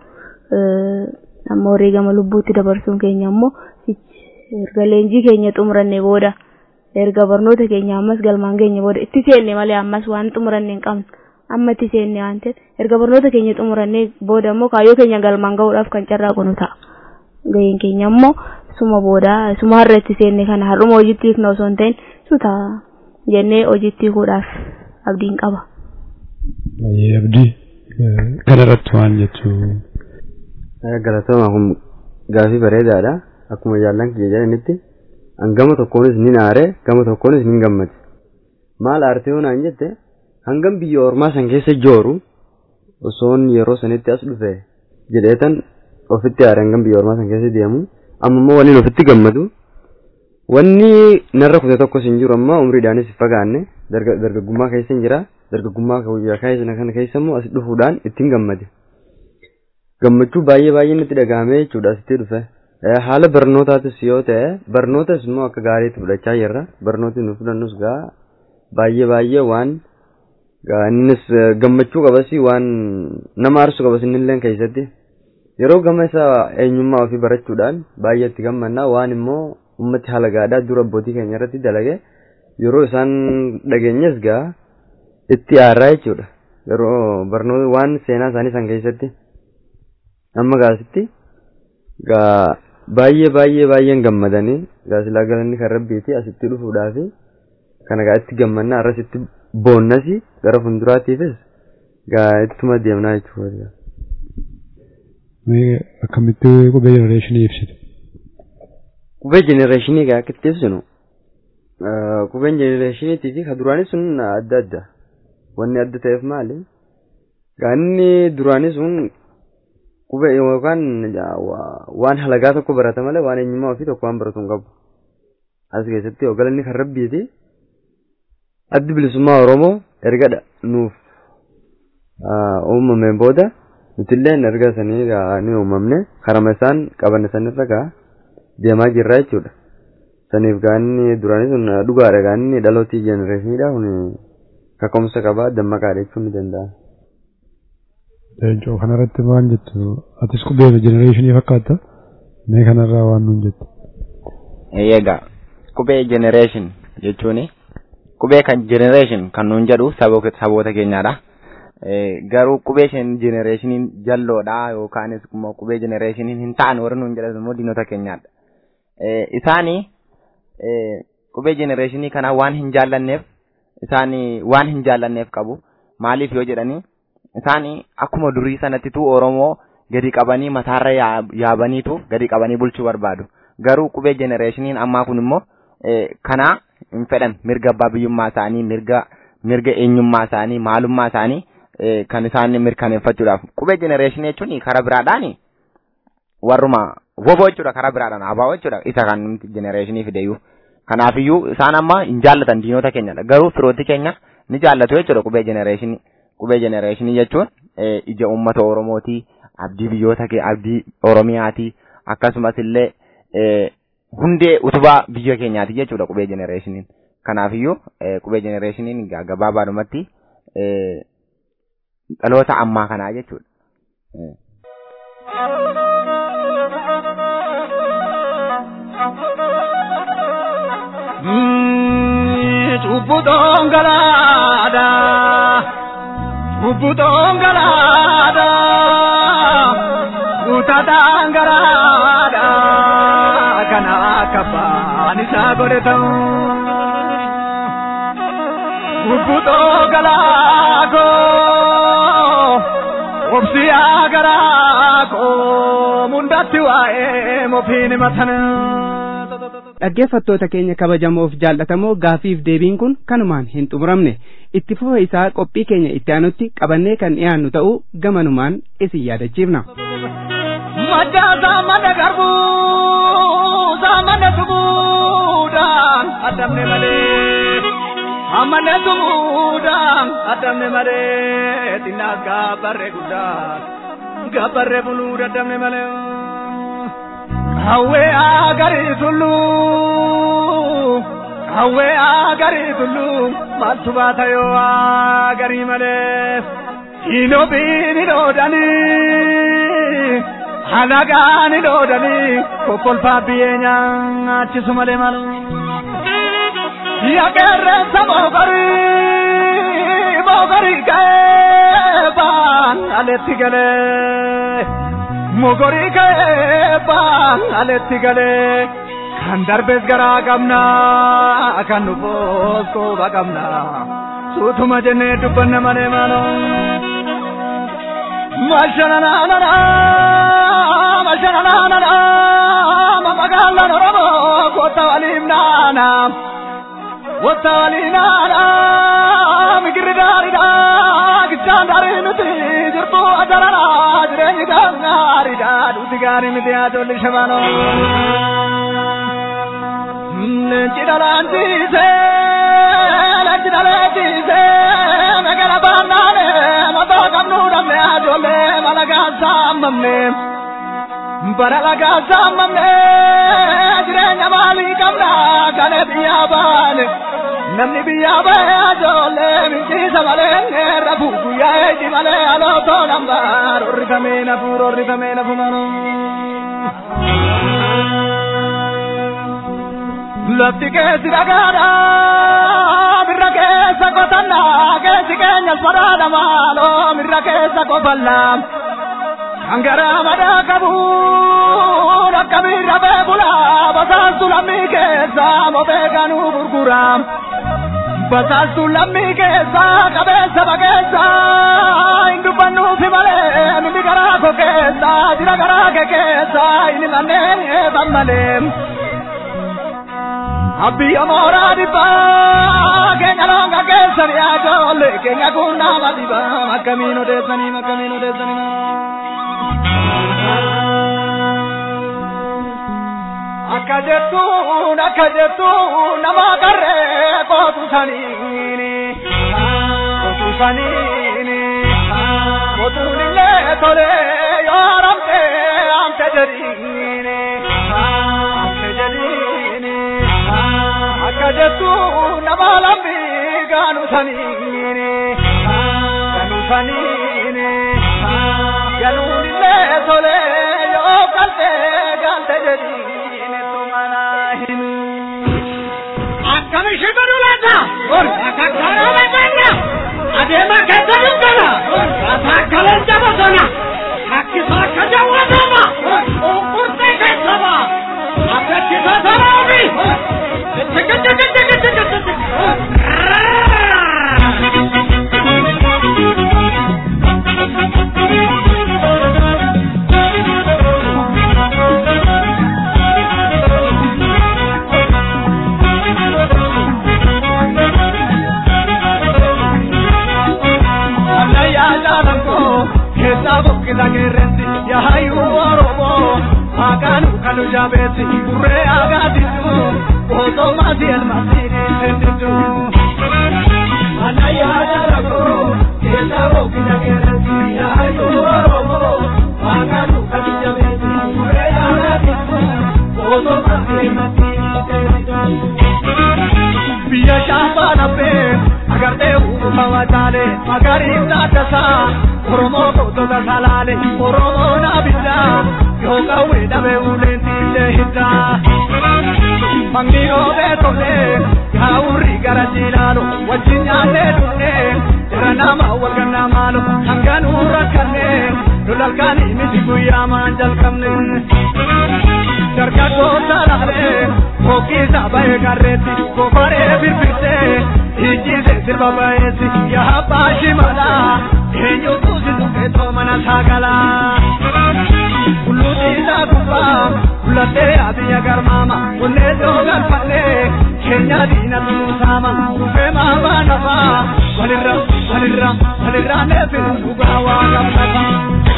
amma wareegama lubbuutti dabarsuun keenya immoo erga leenjii keenya xumuranne booda erga barnoota keenya ammas galmaan keenya booda itti seenne malee ammas waan xumuranne hin qabne amma itti seenne waan ta'eef erga barnoota keenya xumuranne booda immoo kaayyoo keenya galmaan ga'uudhaaf kan carraaqu nu ta'a. Gaheen keenya immoo suma booda suma har'a itti seenne kana har'uma hojiitti hiikna osoo hin ta'in suta jennee hojiitti hiikuudhaaf abdiin qaba. Baay'ee abdii kanarratti waan jechuu. Galatooma kun gaafii bareedaadha. akkuma jaallan kiyya jedhanitti hangama tokkoonis ni aare gama tokkoonis ni gammade maal aartee hoonaan jette hangam biyya ormaa san keessa jooru osoon yeroo sanitti as dhufe jedheetan ofitti aare hangam biyya ormaa san keessa deemu amma immoo waliin ofitti gammadu wanni narra kute tokkos hin jiru amma umriidhaanis fagaanne dargaggummaa keessa hin jira dargaggummaa keessa kana keessa immoo as dhufuudhaan ittiin gammade gammachuu baay'ee baay'ee natti dhagahame jechuudha asitti dhufe. haala barnootaatis yoo ta'e barnootas immoo akka gaariitti fudhachaa jirra barnooti nu fudhannus gaa baay'ee baay'ee waan innis gammachuu qabas waan nama aarsu qabas innillee keessatti yeroo gama isaa eenyummaa ofii barachuudhaan baay'ee itti gammannaa waan immoo ummatti haala gaadhaa dura abbootii keenya irratti dalage yeroo isaan dhageenyas gaa itti aarraa jechuudha yeroo barnoota waan seenaa isaanii san keessatti amma gaasitti gaa baay'ee baay'ee baay'een gammadanii gaasilaa galanni kan rabbiiti asitti dhufuudhaafi kana gaa itti gammannaa arras itti boonnas gara fuulduraatiifis gaa ittuma deemnaa jechuudha. Akkamitti qubee jenereeshinii ibsitu? Qubee jenereeshinii gaa akka itti ibsinu qubeen jenereeshiniitii fi kan duraanis sun adda adda wanni adda ta'eef maali? Gaa inni duraanis sun qubee yookaan waan halagaa tokko barata malee waan eenyummaa ofii tokko waan baratu hin qabu. As keessatti galanni kan rabbiiti. Addi bilisummaa Oromoo erga nuuf uumameen booda nutillee erga sanii ni uumamne karama isaan qaban sanirra gaa deemaa jirra jechuudha. Saniif gaanni duraanii sun dhugaadha gaanni dhalootii jenereeshiniidha kun kaka'umsa qabaa dammaqaadha jechuun ni danda'a. Leencoo kanarratti waan jettu atis qubee jenereeshinii fakkaata mee kanarraa waan nuun jettu. Eegaa qubee jenereeshin jechuun qubee kan jenereeshin kan nuun jedhu saboota keenyaadha. Garuu qubee jenereeshiniin jalloodha yookaanis immoo qubee jenereeshiniin hin ta'an warri nuun jedhan immoo diinota keenyaadha. Isaanii qubee jenereeshinii kana waan hin jaallanneef isaanii waan hin jaallanneef qabu maaliif yoo jedhanii isaanii akkuma durii sanattitu Oromoo gadi qabanii mataarra yaabaniitu gadi qabanii bulchuu barbaadu. Garuu qubee jenereeshiniin ammaa kun immoo kana hin fedhan mirga abbaa biyyummaa isaanii mirga mirga eenyummaa isaanii maalummaa isaanii kan isaan mirkaneeffachuudhaaf qubee jenereeshinii jechuun karaa biraadhaan warruma woboo jechuudha karaa biraadhaan abaa'oo jechuudha isa kan nuti jenereeshinii fideyyuu. Kanaafiyyuu isaan amma hin jaallatan diinota keenyadha garuu firooti keenya ni jaallatu jechuudha qubee jenereeshinii. qubee jenereeshinii jechuun ija uummata Oromooti abdii biyyoota kee abdii Oromiyaati akkasumas illee hundee utubaa biyya keenyaati jechuudha qubee jenereeshiniin. Kanaafiyyuu qubee jenereeshiniin gabaabaadhumatti dhaloota ammaa kanaa jechuudha. Cubbu dhongalaadha. Cubbu dhongalaadha. Utataan garaadha. Kana akka baan isaa godhe ta'u. Cubbu dhongalaakoo. Obsiyaa garaakoo. Mundatti waa'ee mofiin matana. dhaggeeffattoota keenya kabajamoof jaallatamoo gaafiif deebiin kun kanumaan hin xumuramne itti fufa isaa qophii keenya itti aanutti qabannee kan dhiyaannu ta'uu gamanumaan isin yaadachiifna. Madda saamana garbuu saamana tumuudhaan addamne malee amane tumuudhaan addamne malee xinnaas gaabbarree guddaa gaabbarree buluu daddamne malee. Hawwee agarii tulluu hawwee agarii tulluu maaltu baata yoo agarii malee hinoo biini dhoodanii halagaan dhoodanii kokkolfaa biyyee nyaachisu malee malu. Yaaqeerreessa moogarii moogarii ga'ee baan aletti galee. mogorii ka'ee baan aletti galee kan darbes garaa qabna kan dhufoos qooba qabna suutuma jennee dubbanne malee maaloo. Mashananaanana mashananaanana magaalaan Oromoo goota waliin naana goota waliin naana migirri gaariidha gichaan gaarii nuti jirtu ajarana jireenyi gaariidha dhuti gaarii miti ajoolli shabaanoo. Leenci dhalaantiise leenci dhaleetiise megala baannaane mataa qabnu dhabne ajoollee malagaa saammamne. bara lagaa saammamne jireenya maalii qabna kane biyyaa baane namni biyyaa bahe ajoollee minjiisa malee rafu guyyaa eegi malee alootoo lambaar orrifamee nafuur orrifamee nafu manu. Lafti keessi dhagaadha mirra keessa qotannaa keessi keenyas badhaadha maaloo mirra keessa qofallaa. Angara mada kabu rakkabi rabe bula basaastu lammii keessa mofee kanuu gurgura. Basaastu lammii keessa qabeessa bakeessa hin dubbannuufi malee mimi garaa koo keessa jira garaa kee keessa inni manneen eeban malee. Abbiya mooraa dhibbaa keenya loonga keessanii ajoollee keenya kun nama dhibaa akkamiin odeessanii akkamiin odeessanii. akka jettuun akka jettuun nama qarree kootu saniini kootu saniini kootuun illee tolee yoo ramte amte jedhiini amte jedhiini akka jettuun nama lambii gaanu saniini gaanu saniini ganuun illee tolee yoo galte galte jedhiini. Akkami shibaru laata? Akka karaa batanna. Adeema keessa dubbana. Akka kaleen jabatana. Akkisa akka jawwatama. Qurqurtee keessa ba. Akka chisa saraabi. buqqisa qeerrensi yahayyuu oromoo maqaan kanu jaabeessi burree agaatisu osoo maasii elmaasii dhiisendisu. Ana yaada rakkoo keessa buqqisa qeerrensi yahayyuu oromoo maqaan kanu jaabeessi burree agaatisu osoo maasii elmaasii dhiisendisu. Biyya shaafaa laphee agartee uumama taale laale oromoon abidda yoo qawwee dhabe uleen tiillee hidda mangni roobee tole yaa'urri gara jiilaalu wajjin nyaannee dhufnee jira nama wal gannaa maalo hanganuu rakkannee lolalkaanii miti guyyaa maan jalqabne dargaggoota laalee hokkiisa ba'ee garreetti gofaree birbirtee ijjiise sirba ba'eessi yaa abbaa shimalaa eenyutu si tuqeetoo mana saagalaa kulluutiisa gubbaa kullatee abiyya garmaama kunnee doogalfannee keenya diina tuusaama dhufee maabaa nafaa walirra walirra walirra neefin dhugaa waa gamnata.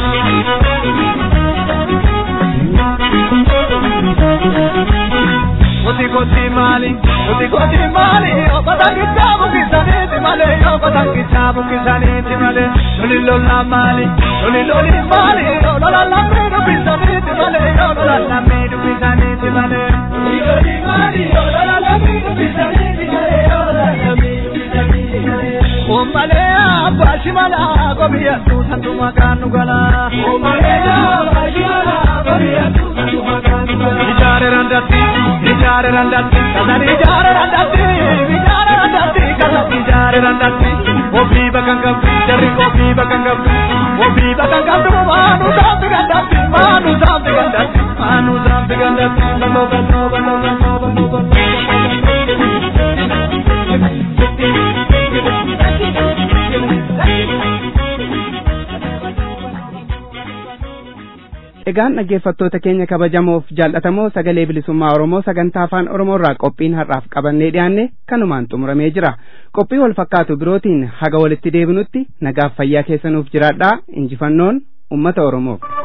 Koti koti mali, koti koti mali, obata kitabu kisaniti male, obata kitabu kisaniti male, loli lola mali, loli loli mali, lola la midu kisaniti male, lola la midu kisaniti male, loli loli mali, lola la midu kisaniti male, lola la midu kisaniti male. Omale abba shimala, gobiya tu santu makanu gala. Omale abba shimala, gobiya tu santu makanu gala. Ijare randati, ijare randati, kazan ijare randati, ijare randati, kazan ijare randati. Obi bakang kabdi, jari obi bakang kabdi, obi bakang kabdi, manu sampai gandati, manu sampai gandati, manu sampai gandati, bano bano bano bano bano bano. Egaan dhaggeeffattoota keenya kabajamoof jaallatamoo sagalee bilisummaa Oromoo sagantaa afaan Oromoo irraa qophiin har'aaf qabannee dhiyaanne kanumaan xumuramee jira. Qophii wal fakkaatu birootiin haga walitti deebinutti nagaaf fayyaa keessanuuf jiraadhaa injifannoon uummata Oromoof.